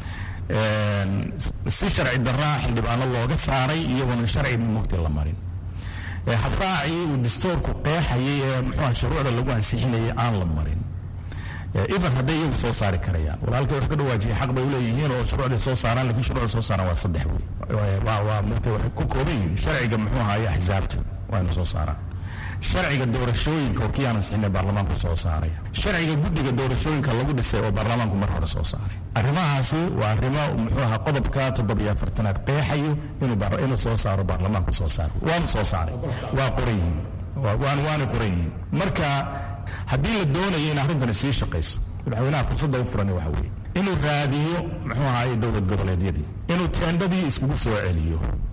Speaker 3: si sharci daraa xildhibaano looga saaray iyagoona sharci mugti la marin habraacii uu dastoorku qeexayay ee muxuuha shuruucda lagu ansixinayay aan la marin even hadday iyagu soo saari karayaan walaalkay wax ka dhawaajiyay xaq bay uleeyihiin oo shuruucday soo saaraan lakiin shuruucda soo saaraan waa saddex wey waa mugta waxay ku kooban yihiin sharciga muxuu ahaye axsaabta waa ina soo saaraan sharciga doorashooyinka oo kii aan ansixinay baarlamaanku soo saaraya sharciga guddiga doorashooyinka lagu dhisay oo baarlamaanku mar hore soo saaray arrimahaasi waa arrimo muxuu ahaa qodobka toddobiyo afartanaad qeexayo inuu soo saaro baarlamaanku soo saaro waanu soo saaray waa qoran yihiin waana qoran yihiin marka haddii la doonayo in arrintani sii shaqayso madaxweynaha fursadda u furan waxa weeye inuu raadiyo muxuu ahaay dowlad goboleedyadii inuu teendhadii iskugu soo celiyo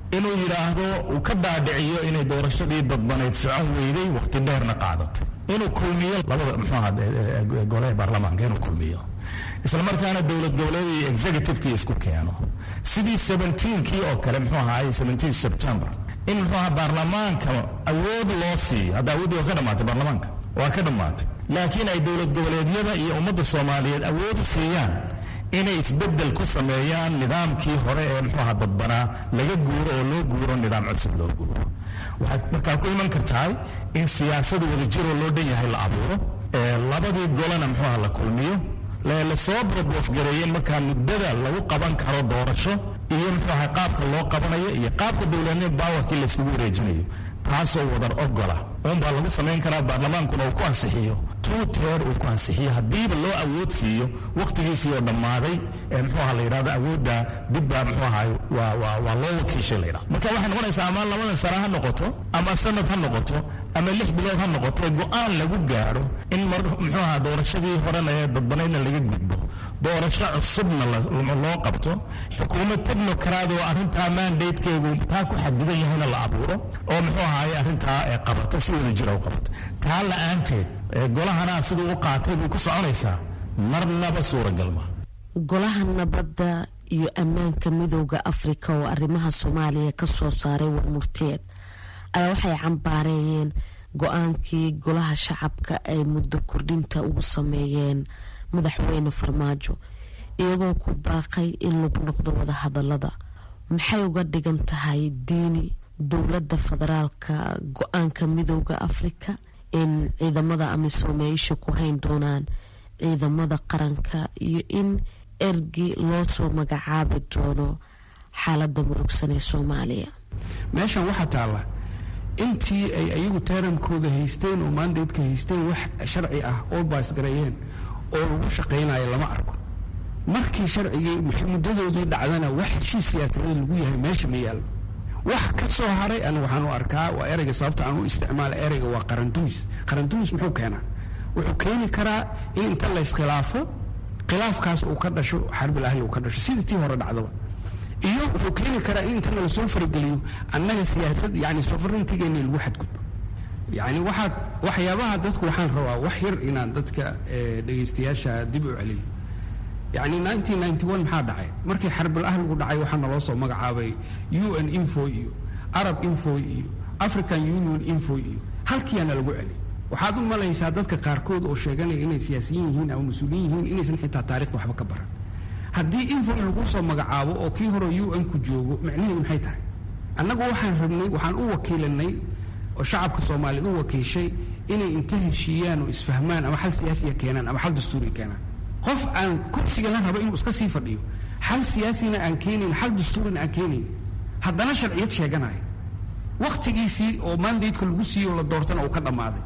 Speaker 3: inuu yidhaahdo uu ka dhaadhiciyo inay doorashadii dadbanayd socon weyday wakhti dheerna qaadatay inuu kulmiyo labada muxuaha golaha baarlamaanka inuu kulmiyo isla markaana dowlad goboleed iyo executivekii isku keeno sidii seventeenkii oo kale muxuu ahaay seventeen september in muxuu aha baarlamaanka awood loo siiyo hadda awooddii waa ka dhammaatay baarlamaanka waa ka dhammaatay laakiin ay dowlad goboleedyada iyo ummadda soomaaliyeed awood u siiyaan inay isbeddel ku sameeyaan nidaamkii hore ee muxuu aha dadbanaa laga guuro oo loo guuro nidaam cusub loo guuro waxay markaa ku iman kartahay in siyaasada wadajiroo loo dhan yahay la abuuro labadii golana muxuu aha la kulmiyo lasoo brobosgareeyeen markaa muddada lagu qaban karo doorasho iyo muxuu aha qaabka loo qabanayo iyo qaabka dowladnimo baawarkii layskugu wareejinayo taasoo wadar ogola uunbaa lagu samayn karaa baarlamaankuna uu ku ansixiyo tuu teer uu ku ansixiyo haddiiba loo awood siiyo wakhtigiisii oo dhammaaday ee muxuu aha la yidhahdo awoodda dibbaa muxuu ahaay waa waa waa loo wakiishay la yidhahdo marka waxay noqonaysaa ama labadan sano ha noqoto ama sanad ha noqoto ama lix bilood ha noqoto go-aan lagu gaadho in mar muxuu aha doorashadii horena ee dadbanaydna laga gudbo doorasho cusubna loo qabto xukuumad technocrat oo arrintaa mandatekeegu taa ku xadidan yahayna la abuuro oo muxuu ahaay arrintaa ee qabata si wada jira u qabata taa la-aanteed golahana siduu u qaatay bay ku soconaysaa marnaba suuragal ma
Speaker 10: golaha nabadda iyo ammaanka midooda afrika oo arrimaha soomaaliya ka soo saaray warmurteed ayaa waxay cambaareeyeen go-aankii golaha shacabka ay muddo kordhinta ugu sameeyeen madaxweyne farmaajo iyagoo ku baaqay in lagu noqdo wadahadalada maxay uga dhigan tahay diini dowladda federaalka go-aanka midooda afrika in ciidamada amisoome ay isha ku hayn doonaan ciidamada qaranka iyo in ergi loo soo magacaabi doono xaalada murugsan ee soomaaliya
Speaker 4: meeshan waxaa taalla intii ay ayagu taaramkooda haysteen oo maandaydka haysteen wax sharci ah oo baasgareeyeen oo lagu shaqaynayo lama arko markii sharcigii muddadoodii dhacdana wax heshiis siyaasadeed lagu yahay meesha ma yaallo wax ka soo haray ana waxaan u arkaa waa ereyga sababta aan u isticmaala ereyga waa qarandumis qarandumis muxuu keenaa wuxuu keeni karaa in inta lays-khilaafo khilaafkaas uu ka dhasho xarbil ahli uu ka dhasho sidii tii hore dhacdaba iyo wuxuu keeni karaa in intana lasoo farageliyo annaga siyaasad yani sovereigntigeena lagu xadgudbo yani waxaad waxyaabaha dadku waxaan rabaa wax yar inaan dadka dhegaystayaasha dib u celiyo yani maxaa dhacay markii xarbil ahligu dhacay waxaa naloo soo magacaabay u n info iyo arab info iyo african union info iyo halkiyaana lagu celi waxaad u malaysaa dadka qaarkood oo sheeganaya inay siyaasiyiin yihiin ama mas-uuliyin yihiin inaysan xitaa taarikhda waxba ka baran haddii info in lagu soo magacaabo oo kii hore u n ku joogo macnaheedu maxay tahay annagu waxaan rabnay waxaan u wakiilanay oo shacabka soomaaliyeed u wakiishay inay inta heshiiyaan oo isfahmaan ama xal siyaasiya keenaan ama xal dastuuriya keenaan qof aan kursigana rabo inuu iska sii fadhiyo xal siyaasina aan keenayn xal dastuurina aan keenayn haddana sharciyad sheeganaya wakhtigiisii oo mandaydka lagu siiyo la doortana uu ka dhammaaday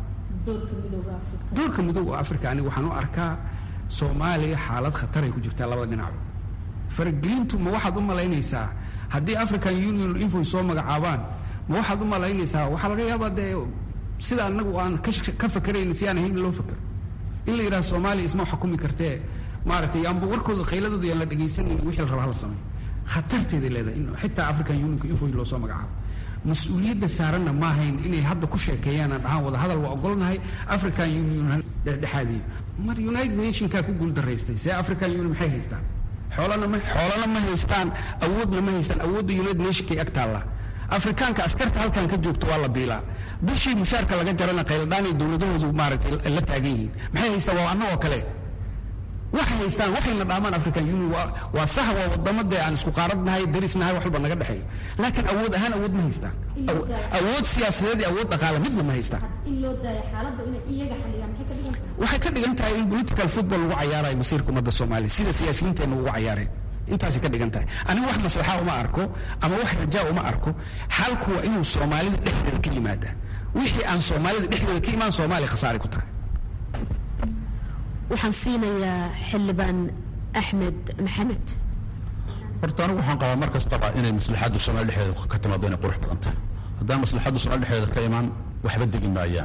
Speaker 4: doorka midooga africa aniga waxaan u arkaa soomaaliya xaalad khataray ku jirtaa labada dhinacba faragelintu ma waxaad u malaynaysaa haddii african union infoy soo magacaabaan ma waxaad u malaynaysaa waxaa laga yaabaa dee sida anagu aan ka fakerayna si aan ahayn loo fakero in la yidhaha soomaaliya isma xukumi kartee maaragtay yaanba warkooda khayladooda yaan la dhegaysanan wixii la rabaa hala sameey khatarteeday leedahay in xitaa african unionka infoy loo soo magacaabo mas-uuliyadda saaranna ma ahayn inay hadda ku sheekeeyaan aan dhahaan wada hadal waa ogolnahay african union dhexdhexaadiyo mar united nationkaa ku guuldaraystay see african union maxay haystaan xoolana ma xoolana ma haystaan awoodna ma haystaan awoodda united nationkay ag taallaa afrikaanka askarta halkan ka joogto waa la biilaa bishii mushaarka laga jarana qayladhaanay dowladahoodu maaragtay la taagan yihiin maxay haystaan waa annagoo kale waxay haystaan waxayna dhaamaan african union waa sax waa wadamade aan isku qaaradnahay darisnahay wax walba naga dhexeeyo laakiin awood ahaan awood ma haystaan awood siyaasadeed iyo awood dhaqaale midna ma haystaan waxay ka dhigan tahay in political football lagu cayaarayo masiirka ummadda soomaaliya sida siyaasiyiinteenna ugu cayaareen intaasay ka dhigan tahay aniga wax maslaxa uma arko ama wax rajaa uma arko xalku waa inuu soomaalida dhexdeeda ka yimaada wixii aan soomaalida dhexdeeda ka imaan soomaaliya khasaaray ku tahay
Speaker 10: waxaan siinayaa xildhibaan axmed maxamed
Speaker 11: horta anigu waxaan qabaa mar kastaba inay maslaxaddu soomaali dhexdeeda ka timaado inay qurux badan tahay haddaan maslaxaddu soomaali dhexdeeda ka imaan waxba degi maayaan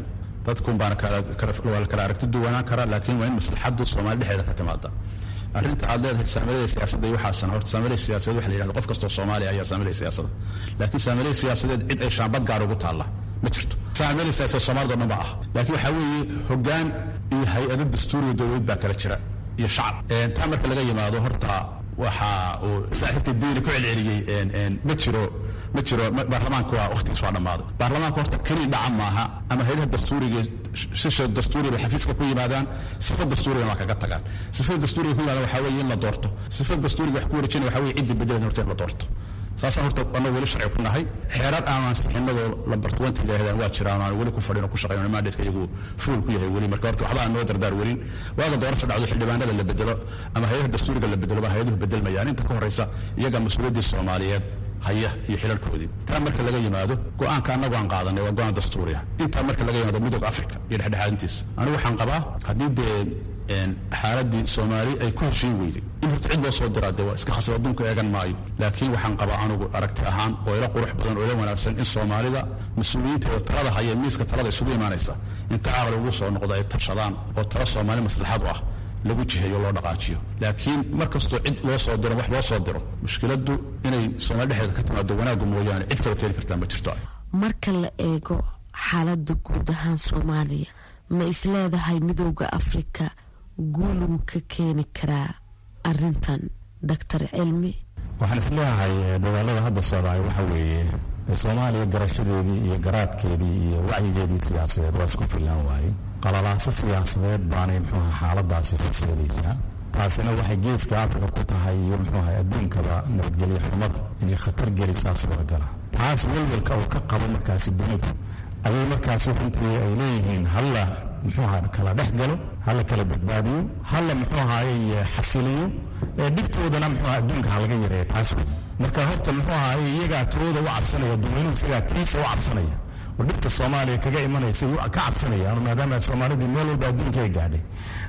Speaker 11: dadkun baana waa la kala aragti duwanaan karaa laakiin waa in maslaxaddu soomaali dhexeeda ka timaada arrinta aad leedahay saamilada siyaasadda iyo waxaasan horta saamilada siyaasadeed waxa la yidhahda qof kastoo soomaaliya ayaa saamilada siyaasada laakiin saamilada siyaasadeed cid ay shaambad gaar ugu taalla ma jirto saamilada siyaasadeed soomaalida o dhan ba ah laakiin waxaa weeye hoggaan iyo hay-ado dastuuriga dowladeed baa kala jira iyo shacab taa marka laga yimaado horta waxa uu saaxiibka diini ku celceliyey ma jiro ma jiro baarlamaanka waa wakhtigiis waa dhammaaday baarlamaanka horta keliya dhaca maaha ama hayadaha dastuuriga sisha dastuuriga bay xafiiska ku yimaadaan sifa dastuurigana waa kaga tagaan sifada dastuuriga ku yimaadaan waxaa weeye in la doorto sifada dastuuriga wax ku wareejina waxaa weeye cidda bedelan horta in la doorto saasaan horta annagu weli sharci ku nahay xeerar aan ansixinadoo lambar twenty leehdaan waa jiraan aan weli ku fadhino ku shaqayno mandatka iyagu fuul ku yahay weli marka horta waxba aan noo dardaar welin waaga doorasho dhacdo xildhibaanada la bedelo ama hay-adaha dastuuriga la bedelo ba hay-aduhu bedelmayaan inta ka horraysa iyaga mas-uuliyaddii soomaaliyeed haya iyo xilalkoodii taa marka laga yimaado go-aanka annagu aan qaadanay waa go-aan dastuuriya intaa marka laga yimaado midooda africa iyo dhexdhexaadintiisa anigu waxaan qabaa haddii dee xaaladii soomaali ay ku heshiin weyday in horta cid loo soo diraa dee waa iska khasab adduunka eegan maayo laakiin waxaan qabaa anugu aragti ahaan oo ila qurux badan oo ila wanaagsan in soomaalida mas-uuliyiinteeda talada haya miiska talada isugu imaanaysa inta caqli ugu soo noqdo ay tashadaan oo tala soomaali maslaxad u ah lagu jiheeyo loo dhaqaajiyo laakiin mar kastoo cid loo soo diro wax loo soo diro mushkiladdu inay soomaali dhexdeeda ka timaado wanaaggu mooyaane cid kale keeni kartaa ma jirto
Speaker 10: marka la eego xaaladda guud ahaan soomaaliya ma isleedahay midooda afrika guul wuu ka keeni karaa arintan doctor cilmi
Speaker 3: waxaan isleeyahay dadaalada hadda socdaay waxa weeye soomaaliya garashadeedii iyo garaadkeedii iyo wacyigeedii siyaasadeed waa isku fillaan waaye qalalaaso siyaasadeed baanay muxuuha xaaladaasi horseedaysaa taasina waxay geeska afrika ku tahay iyo muxuuha adduunkaba nabadgelyo xumada inay khatar gelisaa suuragala taas welwelka uu ka qabo markaasi dunidu ayay markaasi runtii ay leeyihiin halla muxuuha kala dhex galo hala kala badbaadiyo hala muxuu ahaye xasiliyo dhibtoodana muxuuha adduunka halaga yareeya taas wey marka horta muxuu ahaye iyagaa tirooda u cabsanaya dadweynuhu isagaa tiisa u cabsanaya oo dhibta soomaaliya kaga imanaysa ka cabsanaya maadaama soomaalidii meel walba adduunka ay gaadhay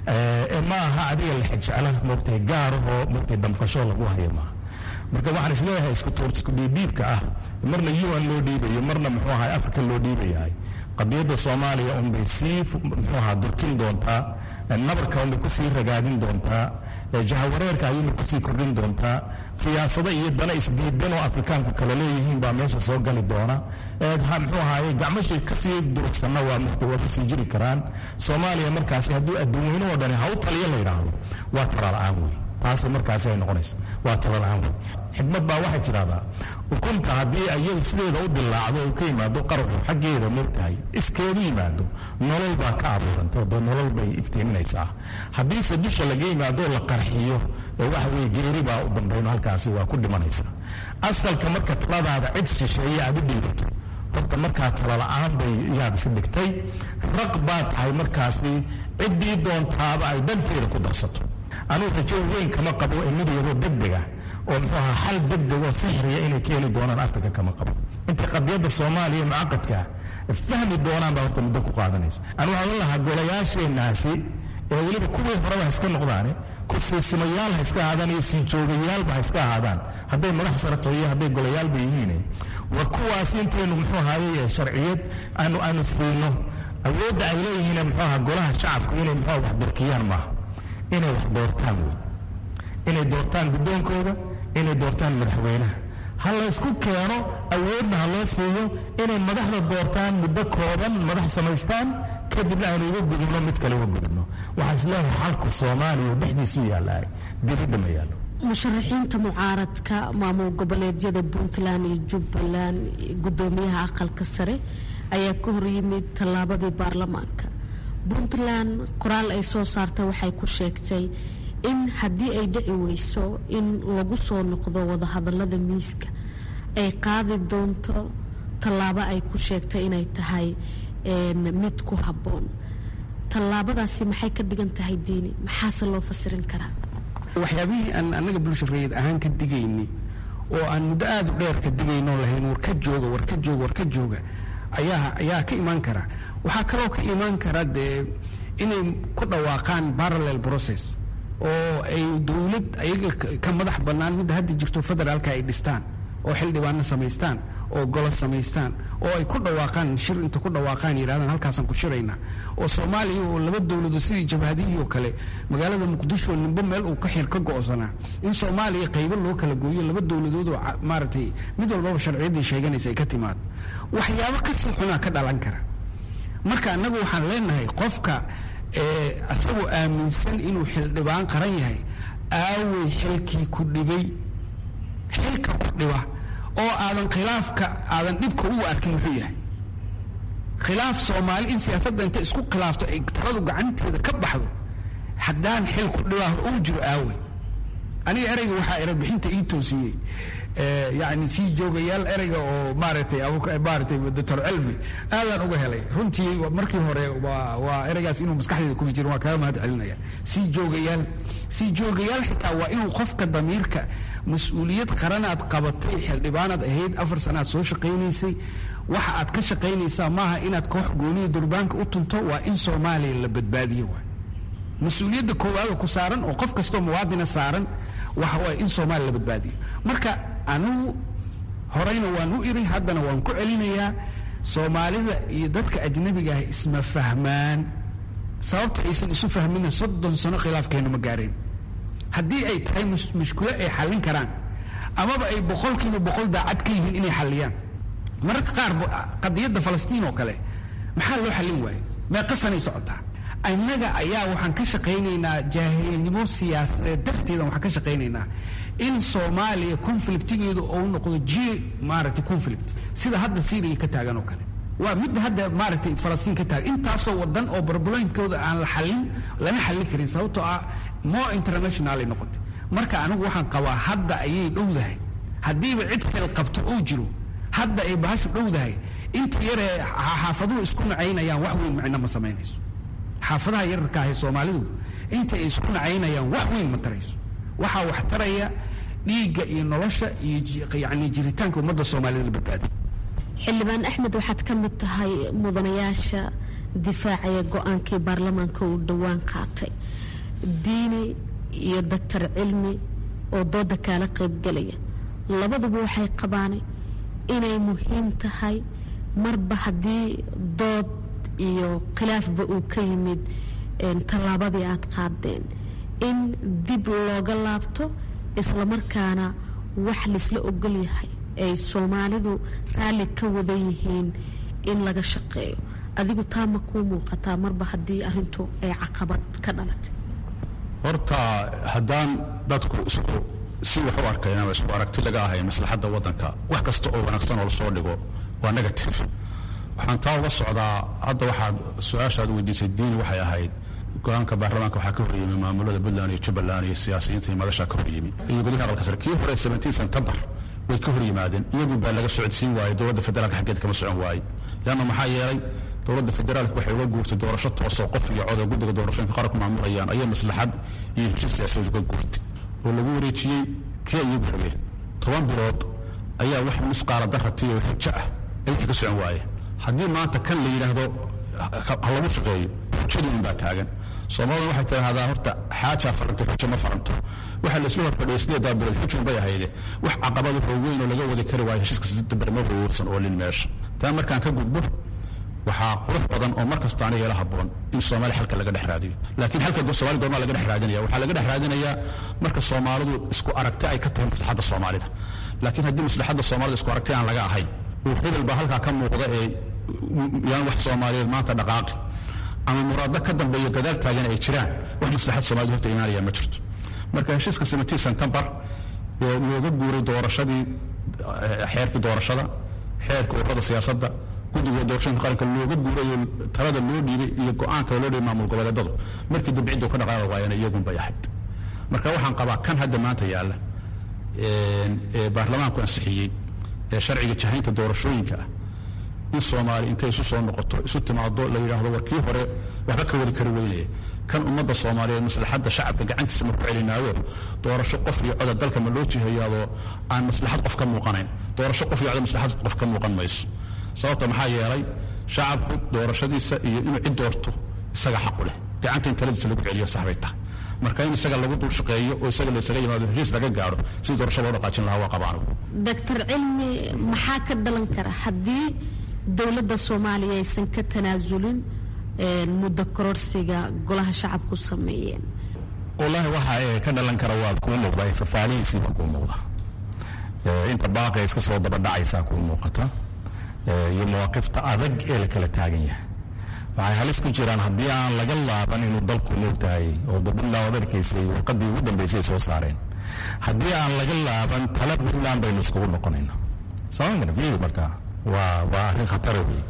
Speaker 3: ma aha adiga la xejecla moogtay gaarahoo moogtay damqasho lagu hayo maaha marka waxaan isleeyahay isku dhiibdhiibka ah marna un loo dhiibayo marna muxuu ahay africa loo dhiibayahay qadiyadda soomaaliya unbay sii muxuu ahaa durkin doontaa nabarka unbay kusii ragaadin doontaa jahawareerka ayuunbay kusii kordhin doontaa siyaasado iyo dana isdiidan oo afrikaanku kala leeyihiin baa meesha soo gali doona muxuu ahaye gacmashii kasii durugsanna waa waa kusii jiri karaan soomaaliya markaasi hadduu adduunweynahoo dhani ha u taliyo la yidhaahdo waa tala-aan wey taas markaasi ay noqonaysa waa talala-aan wey xikmad baa waxay tidhahdaa ukunta haddii iyadu sideeda u dilaacdo u ka yimaado qaraxu xaggeeda moogtahay iskeedu yimaado nolol baa ka abuuranta dee nolol bay iftiiminaysaa haddiise dusha laga yimaado la qarxiyo waxa weye geeri baa u dambayno halkaasi waa ku dhimanaysa asalka marka taladaada cid shisheeye aad u dhiibato horta markaa talala-aan bay yaad is dhigtay raq baa tahay markaasi ciddii doontaaba ay dhanteeda ku darsato anugu rajo weyn kama qabo imidiyadoo degdega oo muxuu ahaa xal degdeg oo sixriya inay keeni doonaan afrika kama qabo intay qadiyadda soomaaliya mucaqadkaa fahmi doonaan baa horta muddo ku qaadanaysa anu waxaan u lahaa golayaasheenaasi ee weliba kuwii horeba ha iska noqdaane kusiisimayaal ha iska ahaadaan iyo siinjoogayaalba ha iska ahaadaan hadday madax sarato iyo hadday golayaalba yihiin war kuwaas intaynu muxuu ahaye sharciyad aanu aanu siino awoodda ay leeyihiin muxuu ahaa golaha shacabku inay muxuu wax dorkiyaan maaha inay wax doortaan wey inay doortaan guddoonkooda inay doortaan madaxweynaha ha la ysku keeno awoodna ha loo siiyo inay madaxda doortaan muddo kooban madax samaystaan kadibna aynu uga gudubno mid kale uga gudubno waxaa isleeyahay xalku soomaaliya dhexdiisu yaallaa dibadda ma yaallo
Speaker 10: musharaxiinta mucaaradka maamul goboleedyada puntland iyo jubbaland guddoomiyaha aqalka sare ayaa ka horyimid tallaabadii baarlamaanka puntland qoraal ay soo saartay waxay ku sheegtay in haddii ay dhici weyso in lagu soo noqdo wadahadalada miiska ay qaadi doonto tallaabo ay ku sheegtay inay tahay mid ku habboon tallaabadaasi maxay ka dhigan tahay diini maxaase loo fasirin karaa
Speaker 4: waxyaabihii aan annaga bulshareed ahaan ka digayni oo aan muddo aada u dheer ka digaynoo lahayn war ka jooga war ka jooga war ka jooga ayaa ayaa ka imaan kara waxaa kaloo ka imaan kara dee inay ku dhawaaqaan parallel process oo ay dowlad ayaga ka madax bannaan midda hadda jirto federaalka ay dhistaan oo xildhibaano samaystaan oo golo samaystaan oo ay ku dhawaaqaan shir inta ku dhawaaqaan yidhahdaan halkaasaan ku shiraynaa oo soomaaliya oo laba dowladood sidii jabhadihii oo kale magaalada muqdisho nimbo meel uu ka xir ka go'sanaa in soomaaliya qaybo loo kala gooyo laba dowladood oo maaragtay mid walbaba sharciyaddii sheeganaysa ay ka timaado waxyaabo kasii xunaa ka dhalan kara marka annagu waxaan leenahay qofka isagoo aaminsan inuu xildhibaan qaran yahay aawey xilkii ku dhibay xilka ku dhiba oo aadan khilaafka aadan dhibka ugu arkin muxuu yahay khilaaf soomaali in siyaasadda inta isku khilaafto ay taladu gacanteeda ka baxdo haddaan xil ku dhibaa hor uu jiro aawey aniga ereyga waxaa erebixinta ii toosiyey yani sii joogayaal ereyga oo maaragtay maaragtay doctor cilmi aadaan uga helay runtii markii hore waa waa ereygaas inuu maskaxdeeda kuma jirin waa kaga mahad celinaya sii joogayaal sii joogayaal xitaa waa inuu qofka damiirka mas-uuliyad qaranaad qabatay xildhibaanaad ahayd afar sanaad soo shaqaynaysay waxa aad ka shaqaynaysaa maaha inaad koox gooniya durbaanka u tunto waa in soomaaliya la badbaadiyo waay mas-uuliyadda koowaada ku saaran oo qof kastoo muwaadina saaran waxa waay in soomaaliya la badbaadiyo marka anugu horeyna waan u iri haddana waan ku celinayaa soomaalida iyo dadka ajnabiga ah isma fahmaan sababta aysan isu fahmina soddon sano khilaafkeena ma gaareen haddii ay tahay mushkulo ay xallin karaan amaba ay boqolkiiba boqol daacad ka yihiin inay xalliyaan mararka qaar qadiyadda falastiin oo kale maxaa loo xallin waaye meeqasanay socotaa annaga ayaa waxaan ka shaqaynaynaa jaahilnimo siyaasadeed darteeda waxaan ka shaqaynaynaa in soomaaliya conflictigeedu uu noqdo ji maaragtay conflict sida hadda syria ka taagan oo kale waa midda hadda maaragtay falastiin ka taagan intaasoo wadan oo barbalooyinkooda aan la xallin lama xallin karin sababtoo ah more international ay noqotay marka anigu waxaan qabaa hadda ayay dhowdahay haddiiba cid xil qabto uu jiro hadda ay bahashu dhowdahay inta yaree xaafaduhu isku nacaynayaan wax weyn macno ma samaynayso xaafadaha yararka ahe soomaalidu inta ay isku nacaynayaan wax weyn ma tarayso waxaa wax taraya dhiigga iyo nolosha iyo yani jiritaanka ummadda soomaalida la badbaadiy
Speaker 10: xildhibaan axmed waxaad ka mid tahay mudanayaasha difaacaya go-aankii baarlamaanka uu dhowaan qaatay diini iyo doctor cilmi oo dooda kaala qaybgelaya labaduba waxay qabaan inay muhiim tahay marba haddii dood iyo khilaafba uu ka yimid tallaabadii aad qaadeen in dib looga laabto islamarkaana wax laisla ogol yahay ay soomaalidu raalli ka wada yihiin in laga shaqeeyo adigu taa ma kuu muuqataa marba haddii arintu ay caqabad ka dhalatay
Speaker 11: horta haddaan dadku isku si wax u arkayn ama isku aragti laga ahay maslaxadda waddanka wax kasta oo wanaagsan oo lasoo dhigo waa negative waxaan taa uga socdaa hadda waxaad su-aashaad weydiisay diini waxay ahayd go-aanka baarlamaanka waxaa ka horyimi maamulada puntland iyo jubbaland iyo siyaasiyiinta iyo madashaa ka horyimi iyo gudaha aqalka sare kii hore seventeen september way ka hor yimaadeen iyagu baa laga socodsiin waayey dowladda federaalka xaggeed kama socon waayey leanna maxaa yeelay dowladda federaalka waxay uga guurtay doorasho toosoo qof iyo cod oo guddiga doorashooyinka qaranku maamulayaan ayay maslaxad iyo heshiis siyaasadeed uga guurtay oo lagu wareejiyey kii iyagu rabeen toban bilood ayaa wax misqaala darratay oo xujo ah ay wixii ka socon waayeen haddii maanta kan la yidhaahdo ha lagu shaqeeyo xujadii un baa taagan soomaalida waxay tidhaahdaa horta xaajaa farantay xujo ma faranto waxaa laisla horfadhiyay sideedaa bilood xujun bay ahayde wax caqabad wuxuu weyn oo laga wadi kari waayo heshiiska sidambar ma ruursan oo lin meesha taa markaan ka gudbo waxaa qurux badan oo mar kasta aniga ila habboon in soomaali xalka laga dhex raadiyo laakiin xalka soomaali goormaa laga dhex raadinaya waxaa laga dhex raadinayaa marka soomaalidu isku aragti ay ka tahay maslaxadda soomaalida laakiin haddii maslaxadda soomaalida isku aragti aan laga ahayn uu hebel baa halkaa ka muuqda ee yaan wax soomaaliyeed maanta dhaqaaqi ama muraado ka dambeeyo gadaal taagan ay jiraan wax maslaxad soomaalida horta imaanaya ma jirto marka heshiiska seventeen september ee looga guuray doorashadii xeerkii doorashada xeerka ururada siyaasadda guddiga doorashooyinka qaranka looga guurayo talada loo dhiibay iyo go-aanka loo dhiibay maamul goboleedadu markii dambe ciddu ka dhaqaaqi waayana iyagun bay ahayd marka waxaan qabaa kan hadda maanta yaalla ee baarlamaanku ansixiyey ee sharciga jahaynta doorashooyinka ah in soomaali intay isu soo noqoto isu timaado la yidhaahdo war kii hore waxba ka wadi kari weynaya kan ummadda soomaaliyeed maslaxadda shacabka gacantiisa ma ku celinaayo doorasho qof iyo coda dalka ma loo jihayaadoo aan maslaxad qof ka muuqanayn doorasho qof iyo coda maslaxad qof ka muuqan mayso sababta maxaa yeelay shacabku doorashadiisa iyo inuu cid doorto isaga xaqu leh gacanta in taladiisa lagu celiyo saxbay tahay marka in isaga lagu dul shaqeeyo oo isaga laysaga yimaado heshiis laga gaaro sidii doorasho loo dhaqaajin lahaa waa qabaanu
Speaker 10: doctor cilmi maxaa ka dhalan kara haddii dowladda soomaaliya aysan ka tanaasulin muddo kororsiga golaha shacabku sameeyeen
Speaker 3: wallaahi waxa ka dhalan kara waa kuu muuqda fafaalihiisiiba kuu muuqda inta baaqi iska soo dabadhacaysaa kuu muuqata iyo mawaaqifta adag ee la kala taagan yahay waxay halis ku jiraan haddii aan laga laaban inuu dalku moogtahay oo puntland ad arkaysay warqadii ugu dambaysay soo saareen haddii aan laga laaban tala puntland baynu iskugu noqonayna somalia markaa waa waa arrin khatara wey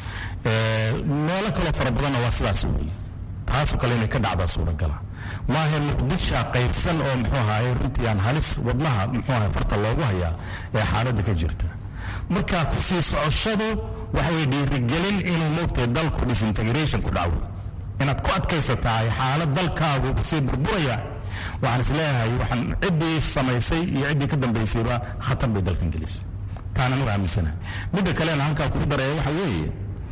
Speaker 3: meelo kaloo fara badanna waa sidaas wey taasoo kale inay ka dhacdaa suuragala maaha muqdisha qaybsan oo muxuu ahaay runtii aan halis wadnaha muxuu ahay farta loogu hayaa ee xaaladda ka jirta marka ku sii socoshadu waxay dhiirigelin inuu moogtahay dalku disintegration ku dhaco inaad ku adkaysatahay xaalad dalkaagu kusii burburaya waxaan is leeyahay waxaan ciddii samaysay iyo ciddii ka dambaysayba khatar bay dalkan gelisay taana nugu aaminsanahay midda kalena halkaa kugu daraya waxa weeye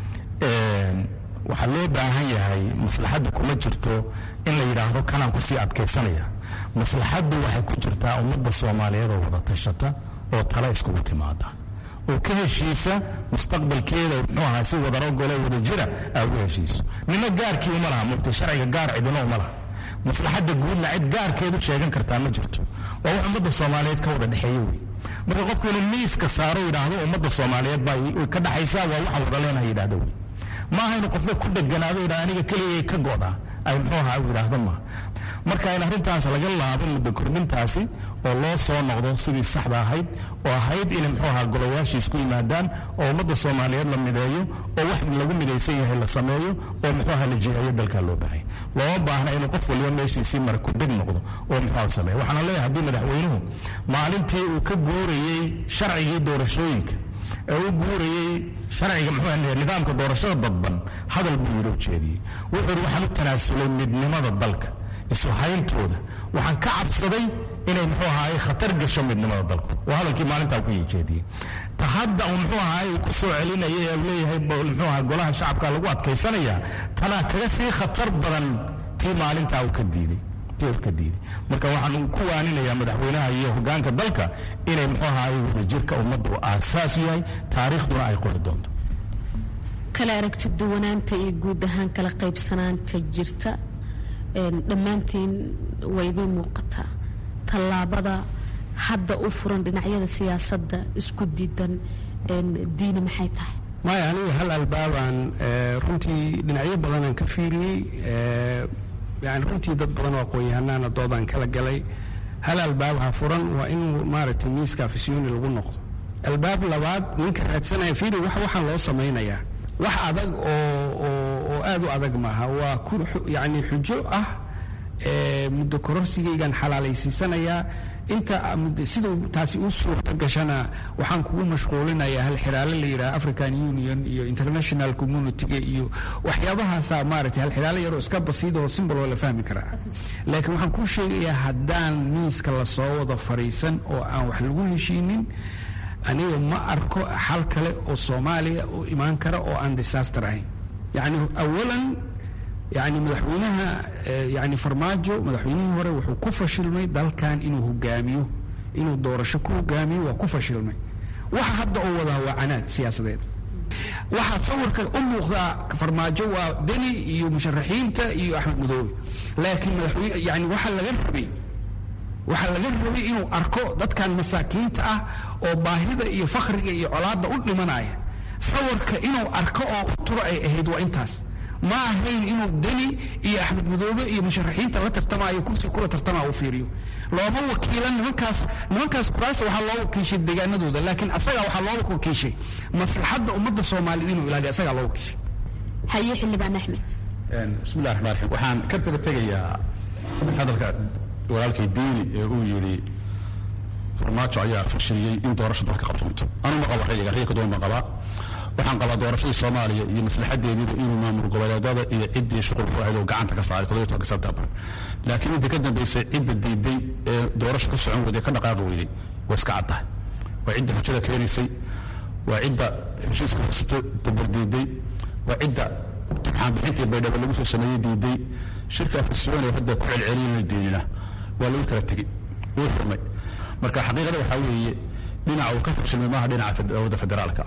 Speaker 3: waxaa loo baahan yahay maslaxaddu kuma jirto in la yidhaahdo kanaan kusii adkaysanaya maslaxaddu waxay ku jirtaa ummadda soomaaliyeed oo wada tashata oo tala iskugu timaada oo ka heshiisa mustaqbalkeeda muxuu ahaa si wadarogolo wada jira aa uga heshiiso nina gaarkii uma laha mugtay sharciga gaar cidina uma laha maslaxadda guudna cid gaarkeedu sheegan kartaa ma jirto waa wax ummadda soomaaliyeed ka wada dhexeeya wey marka qofku inuu miiska saaro yidhaahdo ummadda soomaaliyeed baa ka dhaxaysaa waa waxaan wada leenahay yidhahdo wey maaha inuu qofna ku dheganaado yidhahdo aniga keligay ka go'daa ay muxuu ahaa u yidhaahdo maaha marka in arrintaas laga laabo muddo kordhintaasi oo loo soo noqdo sidii saxda ahayd oo ahayd inay muxuu ahaa golayaashii isku yimaadaan oo ummadda soomaaliyeed la mideeyo oo wax lagu midaysan yahay la sameeyo oo muxuu ahaa la jiheeyo dalkaa loo baahay looma baahna inuu qof waliba meeshiisii mara ku dheg noqdo oo muxuu ahaa sameeyo waxaana leeyahay haddii madaxweynuhu maalintii uu ka guurayey sharcigii doorashooyinka ee u guurayey sharciga muxuu nidaamka doorashada dadban hadal buu yidhi ujeediyey wuxuu yidhi waxaan u tanaasulay midnimada dalka isu hayntooda waxaan ka cabsaday inay muxuu ahaay khatar gasho midnimada dalku waa hadalkii maalintaa ku jeediyey ta hadda uu muxuu ahaay uu ku soo celinaya ee leeyahay muxuu ahaa golaha shacabka lagu adkaysanaya tanaa kaga sii khatar badan tii maalintaa uu ka diiday ka diiday marka waxaan ku waaninayaa madaxweynaha iyo hogaanka dalka inay muxuu ahaay wadajirka ummadda uu aasaas yahay taariikhduna ay qori doonto
Speaker 10: kala aragti duwanaanta iyo guud ahaan kala qaybsanaanta jirta dhammaantiin waa idiin muuqataa tallaabada hadda u furan dhinacyada siyaasadda isku diidan diini maxay tahay
Speaker 4: maya aniga hal albaabaan runtii dhinacyo badanaan ka fiiriyey yani runtii dad badan oo aqoon-yahanaana doodaan kala galay hal albaab ha furan waa in maaragtay miiska afisyooni lagu noqdo albaab labaad ninka raadsanaya fiiri wax waxaan loo samaynayaa wax adag oo oo aad u adag maaha waa yani xujo ah muddo kororsigaygaan xalaalaysiisanayaa inta siduu taasi u suurta gashana waxaan kugu mashquulinayaa hal xiraale la yidhaha african union iyo international communitiga iyo waxyaabahaasaa maaragtay hal xiraale yaroo iska basiid oo simbol oo la fahmi karaa laakiin waxaan kuu sheegayaa haddaan miiska lasoo wada fadhiisan oo aan wax lagu heshiinin aniga ma arko xal kale oo soomaaliya u imaan kara oo aan disaster ahayn yacni awalan yani madaxweynaha yani farmaajo madaxweynihii hore wuxuu ku fashilmay dalkan inuu hogaamiyo inuu doorasho ku hogaamiyo waa ku fashilmay waxa hadda oo wadaa waa canaad siyaasadeed waxaa sawirka u muuqdaa farmaajo waa deni iyo musharaxiinta iyo axmed madoobe laakiin madaxweyne yani waxaa laga rabay waxaa laga rabay inuu arko dadkan masaakiinta ah oo baahida iyo fakhriga iyo colaadda u dhimanaya sawirka inuu arko oo u turo ay ahayd waa intaas ma ahayn inuu deni iyo axmed madoobe iyo musharaxiinta la tartamaayo kursi kula tartamaa u fiiriyo looma wakiilan nimankaas nimankaas kuraasa waxaa loo wakiishay deegaanadooda laakiin asagaa waxaa loo wakiishay maslaxadda ummadda soomaaliyed inuu ilaaliyo asagaa loo wakiishay
Speaker 10: haye xildhibaan axmed
Speaker 11: bismillahi raxmaan raxiim waxaan ka daba tegayaa hadalka walaalkay diini ee uu yidhi farmaajo ayaa fashiliyey in doorasho dalka qabsoonto anuma qaba rayiga rayika doon baan qabaa waxaan qabaa doorashadii soomaaliya iyo maslaxadeediiba inuu maamul goboleedada iyo ciddii shuqul ku ahayd oo gacanta ka saaray toddobiyo tobanka sebtembar laakiin intii ka dambaysay cidda diiday ee doorasho ka socon weyday ka dhaqaaqi weyday waa iska caddahay waa cidda xujada keenaysay waa cidda heshiiska horsito dabar diiday waa cidda turxaanbixintii baydhabo lagu soo sameeyey diiday shirka afisyoon ee hadda ku celceliyana diinina waa lagu kala tegey wuu xurmay marka xaqiiqada waxaa weeye dhinaca uu ka fashilmay maaha dhinaca dowladda federaalka ah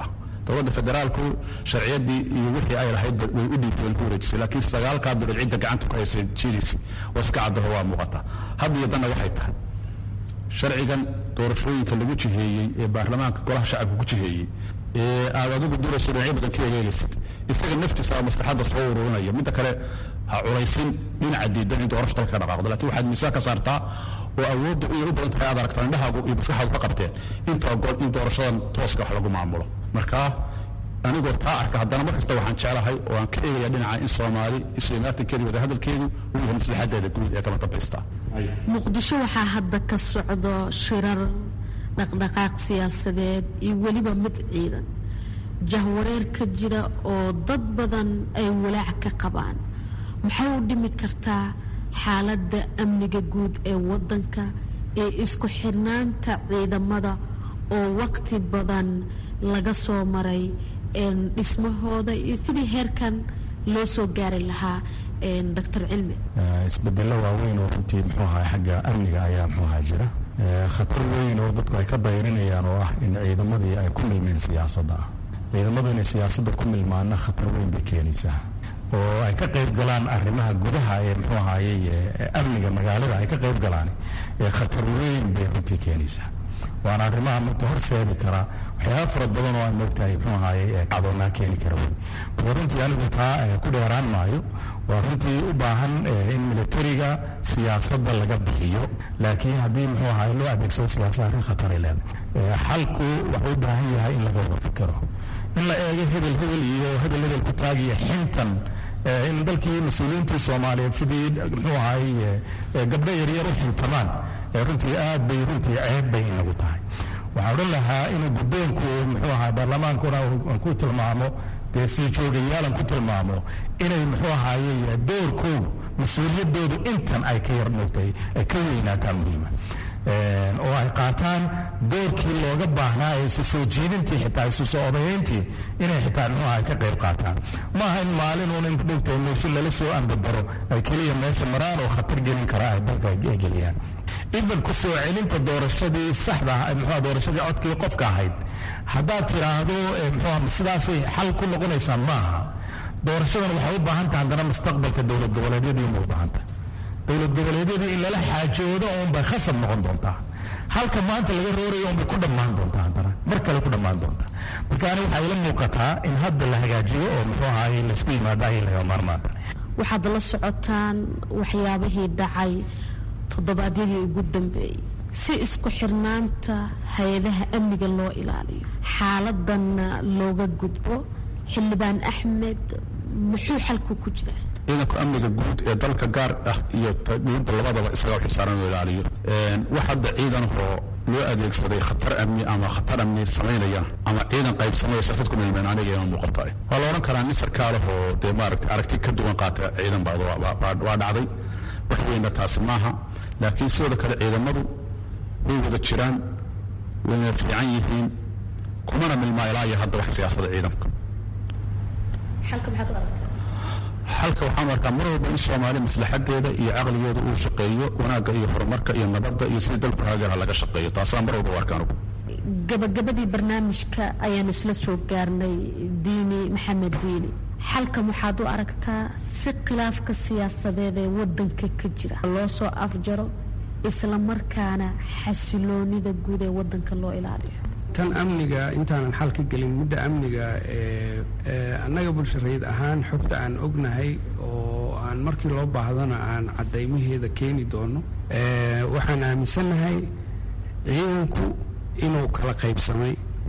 Speaker 11: dowladda federaalku sharciyadii iyo wixii ay lahayd way u dhiibtay ku wareejisay laakiin sagaalkaa bilood cidda gacanta ku haysay jiris waa iska caddaho waa muuqata hadda iyo danna waxay tahay sharcigan doorashooyinka lagu jiheeyey ee baarlamaanka golaha shacabka ku jiheeyey ee aad adigu durayso dhinacyo badan ka egeegaysid isaga naftiisa maslaxadda soo ururinaya midda kale ha culaysin dhinaca diidan in doorasho dalka ka dhaqaaqdo lakiin waxaad miisaan ka saartaa oo awoodda inay u badan tahay aad aragtaa indhahaagu iyo maskaxaadu ka qabteen inta ogol in doorashadan tooska wax lagu maamulo marka anigoo taa arka haddana mar kasta waxaan jeclahay oo aan ka eegaya dhinaca in soomaali isu imaatinkeedu wada hadalkeedu uu yahay maslaxadeeda guud ee kama dambaysta
Speaker 10: muqdisho waxaa hadda ka socdo shirar dhaqdhaqaaq siyaasadeed iyo weliba mid ciidan jahwareer ka jira oo dad badan ay walaac ka qabaan maxay u dhimi kartaa xaaladda amniga guud ee waddanka ee isku xirnaanta ciidamada oo waqti badan laga soo maray dhismahooda iyo sidii heerkan loo soo gaari lahaa doctor cilmi
Speaker 3: isbedelo waaweyn oo runtii muxuu ahaa xagga amniga ayaa muxuu ahaa jira khatar weyn oo dadku ay ka dayrinayaan oo ah in ciidamadii ay ku milmeen siyaasadda ah ciidamadu inay siyaasadda ku milmaana khatar weyn bay keenaysaa oo ay ka qayb galaan arrimaha gudaha ee muxuu ahaayey amniga magaalada ay ka qayb galaan ee khatar weyn bay runtii keenaysaa waana arrimaha marka horseedi kara waxyaaba fara badan oo aan moogtahay muxuu ahaayey cadoonaa keeni kara wey marka runtii anigu taa ku dheeraan maayo waa runtii u baahan in militariga siyaasadda laga bixiyo laakiin haddii muxuu ahaay loo adeegsado siyaasada arrin khataray leedahay xalku wuxuu u baahan yahay in laga wada fikiro in la eego hebel hebel iyo hebel hebel ku taagiyo xintan in dalkii mas-uuliyiintii soomaaliyeed sidii muxuu ahaay gabdho yaryar u xintamaan runtii aad bay runtii ceeb bay inagu tahay waxaa odhan lahaa inuu guddoonku muxuu ahaa baarlamaankuna aan ku tilmaamo dee sii joogayaalan ku tilmaamo inay muxuu ahaaye doorkoodu mas-uuliyadoodu intan ay ka yar moogtahay ay ka weynaataa muhiima oo ay qaataan doorkii looga baahnaa ee isu soo jiidintii xitaa isu soo odayayntii inay xitaa muxuu ahay ka qayb qaataan maaha in maalin in dhowtahay meesho lala soo ambabaro ay keliya meesha maraan oo khatar gelin kara ay dalka ay geliyaan idan ku soo celinta doorashadii saxda muxuu doorashadii codkii qofka ahayd haddaad tiraahdo muxuu sidaasay xal ku noqonaysaa maaha doorashadan waxay u baahan tahay haddana mustaqbalka dowlad goboleedyadii uma u baahan tahay dowlad goboleedyadii in lala xaajoodo uunbay khasab noqon doontaa halka maanta laga roorayo unbay ku dhammaan doontaa haddana mar kale ku dhammaan doontaa marka ani waxaa ila muuqataa in hadda la hagaajiyo oo muxuu ahaay laysku yimaado ayay laga maarmaanta
Speaker 10: waxaad la socotaan waxyaabihii dhacay toddobaadyadii ugu dambeeyey si isku xirnaanta hay-adaha amniga loo ilaaliyo xaaladanna looga gudbo xildhibaan axmed muxuu xalku ku jiraa
Speaker 11: ciidanka amniga guud ee dalka gaar ah iyo dowladda labadaba isagaa xilsaaran inuu ilaaliyo wax hadda ciidanoo loo adeegsaday khatar amni ama khatar amni samaynaya ama ciidan qaybsamaya siyaasad ku milmeen aniga ima muuqata waa la odhan karaa nin sarkaalahoo dee maaragtay aragti ka duwan qaata ciidan baa waa dhacday wax weynna taasi maaha laakiin sidoo kale ciidamadu way wada jiraan wayna fiican yihiin kumana milmaa ilaa iyo hadda wax siyaasada ciidanka xalka waxaan arkaa mar walba in soomaaliya maslaxadeeda iyo caqligeeda uu shaqeeyo wanaagga iyo horumarka iyo nabadda iyo sidii dalku hagaara laga shaqeeyo taasaa mar walba u arkaan ugu
Speaker 10: gabagabadii barnaamijka ayaan isla soo gaarnay diini maxamed diini xalkan waxaad u aragtaa si khilaafka siyaasadeed ee wadanka ka jira loo soo afjaro isla markaana xasiloonida guud ee wadanka loo ilaaliyo
Speaker 4: tan amniga intaanan xal ka gelin midda amniga annaga bulshareed ahaan xogta aan ognahay oo aan markii loo baahdana aan caddaymaheeda keeni doono waxaan aaminsannahay ciidanku inuu kala qaybsamay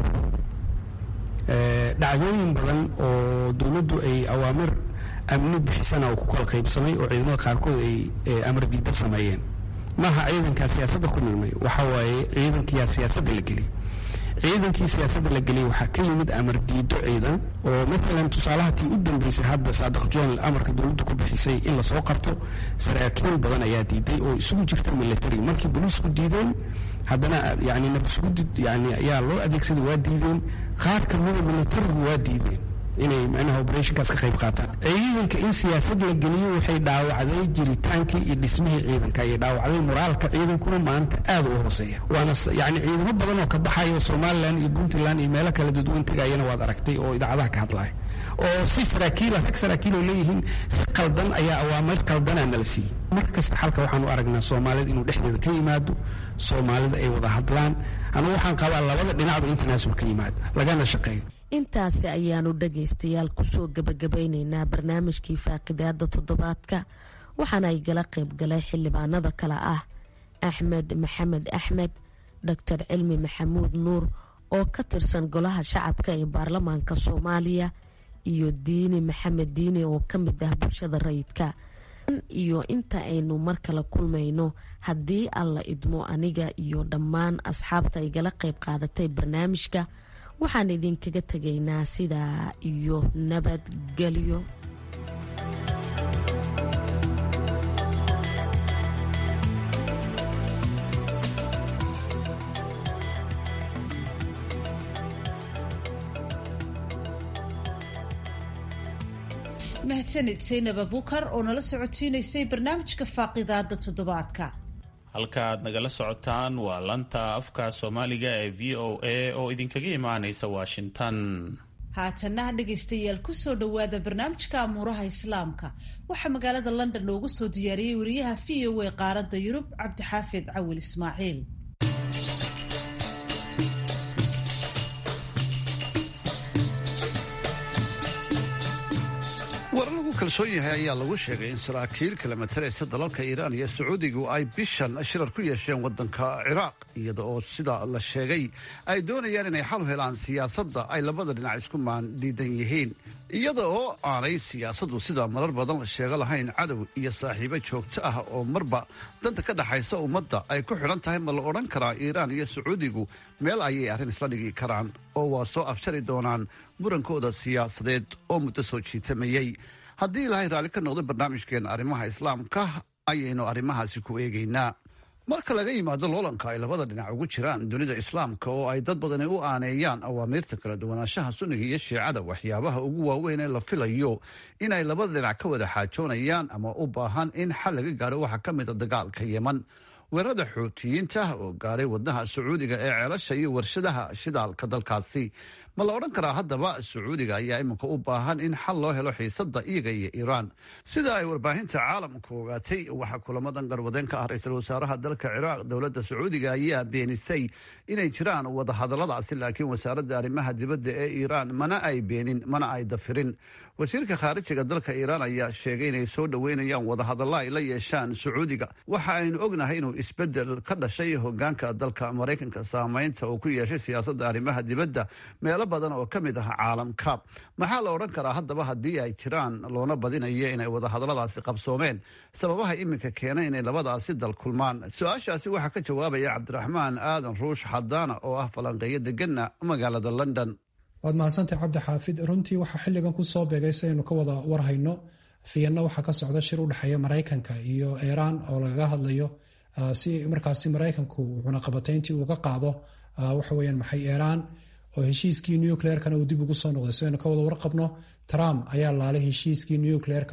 Speaker 4: dhacdooyin badan oo dowladdu ay awaamir amni bixisana uu ku kala qaybsamay oo ciidamada qaarkood ay amar diidda sameeyeen maaha ciidankaa siyaasadda ku milmay waxa waaye ciidankiyaa siyaasadda la geliyay ciidankii siyaasadda la geliyay waxaa ka yimid amar diido ciidan oo maalan tusaalaha tii u dambeysay hadda saadiq john amarka dowladdu ku bixisay in lasoo qabto saraakiil badan ayaa diiday oo isugu jirta military markii boliisku diideen haddana yani nabsugudi yani ayaa loo adeegsaday waa diideen qaar kamida militarigu waa diideen inay micnaha operationkaas ka qayb qaataan ciidanka in siyaasad la geliyo waxay dhaawacday jiritaankii iyo dhismihii ciidanka ayay dhaawacday moraalka ciidankuna maanta aad u hooseeya waana yani ciidamo badan oo ka baxayo somalilan iyo puntland iyo meelo kala dadwan tegayana waad aragtay oo idaacadaha ka hadlaya oo si saraakiila rag saraakiiloo leeyihiin si qaldan ayaa awaamir qaldanaa nala siiyey mar kasta xalka waxaanu aragnaa soomaalida inuu dhexdeeda ka yimaado soomaalida ay wada hadlaan anigu waxaan qabaa labada dhinacba international ka yimaado lagana shaqeeyo
Speaker 10: intaasi ayaanu dhagaystayaal kusoo gebagabaynaynaa barnaamijkii faaqidaada toddobaadka waxaana ay gala qayb galay xildhibaanada kale ah axmed maxamed axmed doctor cilmi maxamuud nuur oo ka tirsan golaha shacabka ee baarlamaanka soomaaliya iyo diini maxamed diini oo ka mid ah bulshada rayidka iyo inta aynu mar kale kulmayno haddii alla idmo aniga iyo dhammaan asxaabta igala qayb qaadatay barnaamijka waxaan idinkaga tegaynaa sidaa iyo nabadgelyo
Speaker 2: mahadsanid saynab abukar oo nala socotiinaysay barnaamijka faaqidaada toddobaadka
Speaker 1: halka aad nagala socotaan waa lanta afka soomaaliga ee v o a oo idinkaga imaanaysa washington
Speaker 2: haatana dhegaystayaal kusoo dhowaada barnaamijka amuuraha islaamka waxaa magaalada london noogu soo diyaariyey wariyaha v o a qaaradda yurub cabdixaafid cawil ismaaciil
Speaker 12: war lagu kalsoon yahay ayaa lagu sheegay in saraakiil kala mataraysa dalalka iiraan iyo sacuudigu ay bishan shirar ku yeesheen waddanka ciraaq iyada oo sida la sheegay ay doonayaan inay xal u helaan siyaasadda ay labada dhinac isku maan diidan yihiin iyada oo aanay siyaasaddu sida marar badan la sheego lahayn cadow iyo saaxiibo joogto ah oo marba danta ka dhexaysa ummadda ay ku xidhan tahay ma la odhan karaa iiraan iyo sacuudigu meel ayay arrin isla dhigi karaan oo waa soo afjari doonaan murankooda siyaasadeed oo muddo soo jiitamayey haddii ilaahay raalli ka noqdo barnaamijkeena arrimaha islaamka ayaynu arrimahaasi ku eegaynaa marka laga yimaado loolanka ay labada dhinac ugu jiraan dunida islaamka oo ay dad badani u aaneeyaan awaamiirta kala duwanaanshaha sunniga iyo shiicada waxyaabaha ugu waaweyn ee la filayo inay labada dhinac ka wada xaajoonayaan ama u baahan in xal laga gaaro waxaa ka mid a dagaalka yeman weerarada xuutiyiinta oo gaaray wadnaha sacuudiga ee ceelasha iyo warshadaha shidaalka dalkaasi ma la odhan karaa haddaba sacuudiga ayaa iminka u baahan in xal loo helo xiisadda iyaga iyo iiraan sida ay warbaahinta caalamku ogaatay waxaa kulamadan garwadeen ka ah ra-iisul wasaaraha dalka ciraaq dowladda sacuudiga ayaa beenisay inay jiraan wadahadalladaasi laakiin wasaaradda arrimaha dibadda ee iiraan mana ay beenin mana ay dafirin wasiirka khaarijiga dalka iiraan ayaa sheegay inay soo dhoweynayaan wadahadalla ay la yeeshaan sacuudiga waxa aynu ognahay inuu isbeddel ka dhashay hogaanka dalka maraykanka saamaynta uu ku yeeshay siyaasadda arrimaha dibadda meelo badan oo ka mid ah caalamka maxaa la odhan karaa haddaba haddii ay jiraan loona badinayo inay wadahadalladaasi qabsoomeen sababaha iminka keenay inay labadaasi dal kulmaan su-aashaasi waxaa ka jawaabaya cabdiraxmaan aadan ruush xadaana oo ah falanqeeyo degana magaalada london
Speaker 13: waad mahadsantahay cabdi xaafid runtii waxaa xilligan kusoo beegay si aynu ka wada warhayno fiyanna waxaa ka socda shir u dhexeeya maraykanka iyo iiraan oo lagaga hadlayo si markaasi maraykanku cunaqabatayntii uga qaado waxaweyaan maxay iiraan oo heshiiskii nucleerkana uu dib ugu soo noqday si aynu ka wada warqabno trump ayaa laalay heshiiskii nucleerka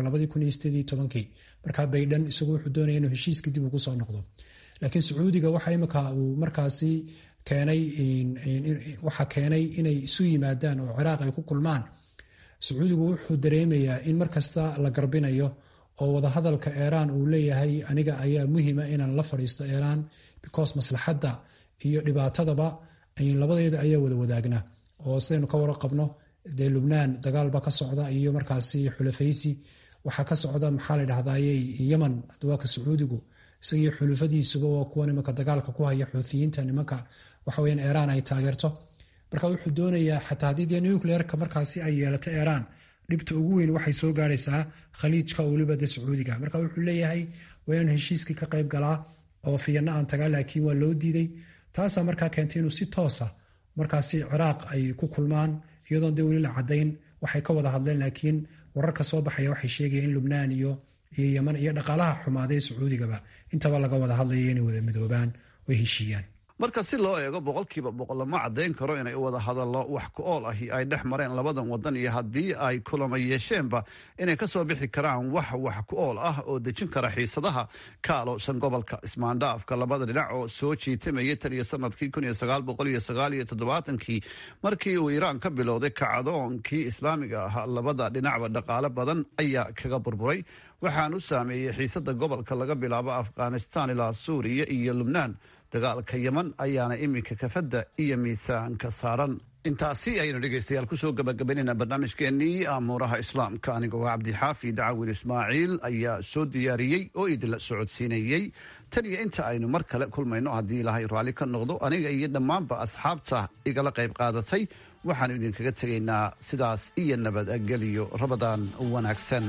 Speaker 13: markaa baydhan isagu wuxuu doonaya inuu heshiiskii dib ugu soo noqdo laakiin sacuudiga waxa imika uu markaasi keenay waxaa keenay inay isu yimaadaan oo ciraaq ay ku kulmaan sacuudigu wuxuu dareemayaa in markasta la garbinayo oo wadahadalka iiraan uu leeyahay aniga ayaa muhima inaan la fadhiisto iiraan because maslaxadda iyo dhibaatadaba labadeeda ayaa wada wadaagnaa oo sidaynu ka warqabno dee lubnaan dagaalba ka socda iyo markaasi xulafaysi waxaa ka socda maxaa la dhahdaye yeman dawaaka sacuudigu isagii xulufadiisuba waa kuwa nimanka dagaalka ku haya xuuthiyiinta nimanka waxaweyan iiraan ay taageerto marka wuxuu doonayaa xataa haddii dee nucleerka markaasi ay yeelato iiraan dhibta ugu weyn waxay soo gaaraysaa khaliijka weliba de sacuudiga marka wuxuu leeyahay waa inaan heshiiskii ka qayb galaa oo fiyanna aan tagaa laakiin waa loo diiday taasaa markaa keentay inuu si toosa markaasi ciraaq ay ku kulmaan iyadoon dee weli la cadayn waxay ka wada hadleen laakiin wararka soo baxaya waxay sheegayaan in lubnaan iyo iyo yeman iyo dhaqaalaha xumaaday sacuudigaba intaba laga wada hadlaya inay wada midoobaan oy heshiiyaan
Speaker 12: marka si loo eego boqolkiiba boqol lama caddayn karo inay wada hadallo wax ku ool ahi ay dhex mareen labadan wadan iyo haddii ay kulama yeesheenba inay ka soo bixi karaan wax wax ku ool ah oo dejin kara xiisadaha ka aloosan gobolka ismaandhaafka labada dhinac oo soo jiitamayay tan iyo sanadkii kun iyo sagaal boqol iyo sagaal iyo toddobaatankii markii uu iiraan ka bilowday kacdoonkii islaamiga ahaa labada dhinacba dhaqaale badan ayaa kaga burburay waxaan u saameeyey xiisada gobolka laga bilaabo afghanistan ilaa suuriya iyo lubnaan dagaalka yeman ayaana iminka kafadda iyo miisaanka saaran intaasi ayaynu dhegeystayaal kusoo gabagabaynayna barnaamijkeenii amuuraha islaamka anigoo cabdixaafi dacawil ismaaciil ayaa soo diyaariyey oo idinla socodsiinayey tan iyo inta aynu mar kale kulmayno haddii ilaahay raalli ka noqdo aniga iyo dhammaanba asxaabta igala qayb qaadatay waxaanu idinkaga tegaynaa sidaas iyo nabadgeliyo rabadaan wanaagsan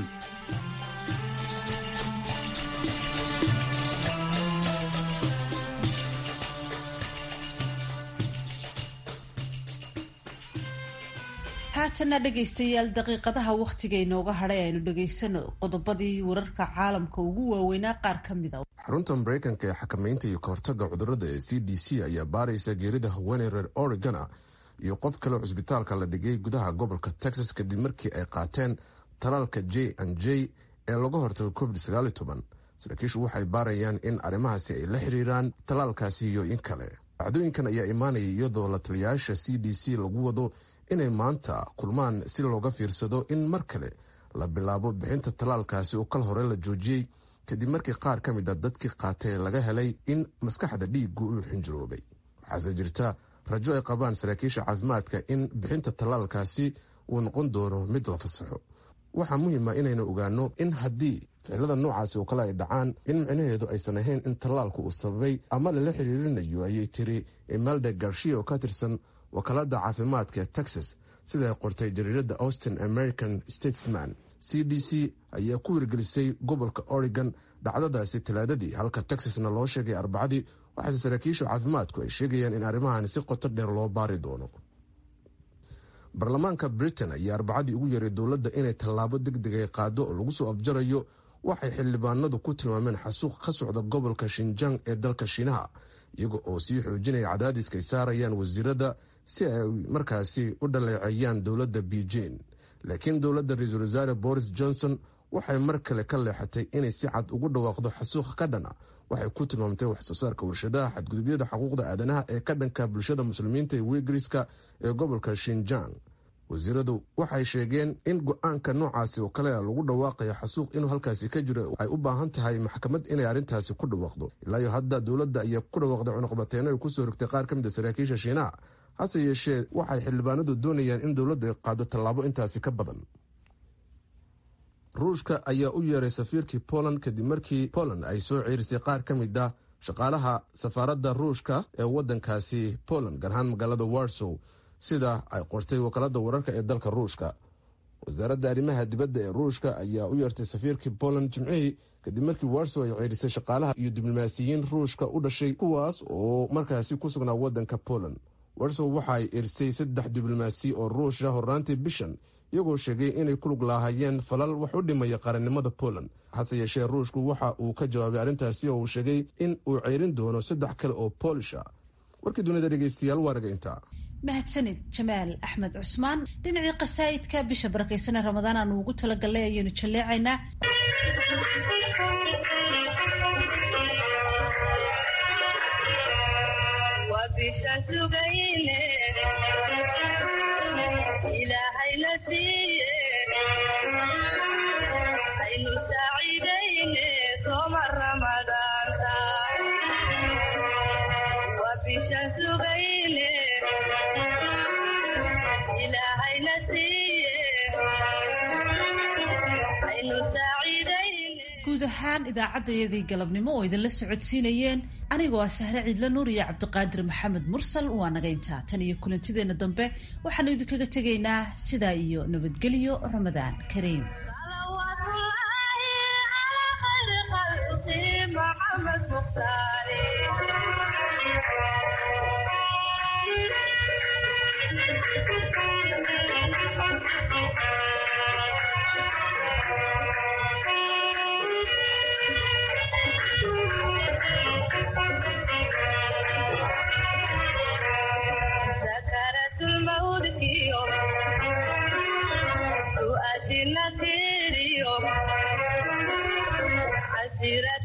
Speaker 2: haatanna dhegaystayaal daqiiqadaha wakhtiga inooga hadhay aynu dhegaysano qodobadii wararka caalamka ugu waaweynaa qaar ka mida
Speaker 5: xarunta maraykanka ee xakamaynta iyo kahortaga cudurada ee c d c ayaa baaraysa geerida haweeney reer oregona iyo qof kale cusbitaalka la dhigay gudaha gobolka texas kadib markii ay qaateen talaalka j n j ee laga hortago covid saraakiishu waxay baarayaan in arrimahaasi ay la xiriiraan talaalkaasi iyo in kale dhacdooyinkan ayaa imaanaya iyadoo la taliyayaasha c d c lagu wado inay maanta kulmaan si looga fiirsado in mar kale la bilaabo bixinta talaalkaasi oo kal hore la joojiyey kadib markii qaar ka mid a dadkii qaatay laga helay in maskaxda dhiigu uu xinjiroobay waxaase jirta rajo ay qabaan saraakiisha caafimaadka in bixinta talaalkaasi uu noqon doono mid la fasaxo waxaa muhiima inaynu ogaano in haddii ficilada noocaasi oo kale ay dhacaan in micnaheedu aysan ahayn in tallaalku uu sababay ama lala xiriirinayo ayay tiri imalda garshiya oo ka tirsan wakaalada caafimaadka ee texas sida ay qortay jariirada austin american statesman c d c ayaa ku wirgelisay gobolka oregon dhacdadaasi talaadadii halka texasna loo sheegay arbacadii waxaase saraakiisha caafimaadku ay sheegayaan in arrimahan si qoto dheer loo baari doono baarlamaanka britain ayaa arbacadii ugu yaray dowladda inay tallaabo deg degay qaado oo lagu soo afjarayo waxay xildhibaanadu ku tilmaameen xasuuq ka socda gobolka shinjang ee dalka shiinaha iyaga oo sii xoojinaya cadaadiska ay saarayaan wasiirada si ay markaasi u dhaleeceeyaan dowladda beijing laakiin dowladda ra-iisul wasaare boris johnson waxay mar kale ka leexatay inay si cad ugu dhawaaqdo xasuuq ka dhana waxay ku tilmaamtay wax soo saarka warshadaha xadgudubyada xuquuqda aadanaha ee ka dhanka bulshada muslimiinta ee wigriska ee gobolka shinjang wasiiradu waxay sheegeen in go-aanka noocaasi oo kale lagu dhawaaqayo xasuuq inuu halkaasi ka jiro ay u baahan tahay maxkamad inay arrintaasi ku dhawaaqdo ilaayo hadda dowladda ayaa ku dhawaaqday cunuqbateeno ay kusoo rogtay qaar ka mid a saraakiisha shiinaha hase yeeshee waxay xildhibaanadu doonayaan in dowladda ay qaado tallaabo intaasi ka badan ruushka ayaa u yeeray safiirkii poland kadib markii poland ay soo ceerisay qaar ka mid ah shaqaalaha safaaradda ruushka ee waddankaasi poland gaar ahaan magaalada warsow sida ay qortay wakaalada wararka ee dalka ruushka wasaaradda arrimaha dibadda ee ruushka ayaa u yeertay safiirkii poland jimcihii kadib markii warsow ay ceerisay shaqaalaha iyo diblomaasiyiin ruushka u dhashay kuwaas oo markaasi ku sugnaa waddanka poland warsow waxaay erisay saddex diblomaasi oo ruusha horraantii bishan iyagoo sheegay inay ku lug laahayeen falal wax u dhimaya qarannimada poland hase yeeshee ruushku waxa uu ka jawaabay arrintaasi oo uu sheegay in uu ceyrin doono saddex kale oo boolisha warkii dunida dhegeystayaal waa raga intaa
Speaker 2: mahadsanid jamaal axmed cusmaan dhinacii qasaa'idka bisha barakaysanee ramadaan aanu ugu talagalnay ayaynu jalleecaynaa guud ahaan idaacaddayadii galabnimo oo idinla socodsiinayeen anigoo ah sahre ciidla nuur iyo cabdiqaadir maxamed mursal waa naga intaa tan iyo kulantideenna dambe waxaanu idinkaga tegaynaa sidaa iyo nabadgelyo ramadaan kariim
Speaker 14: tasiiraad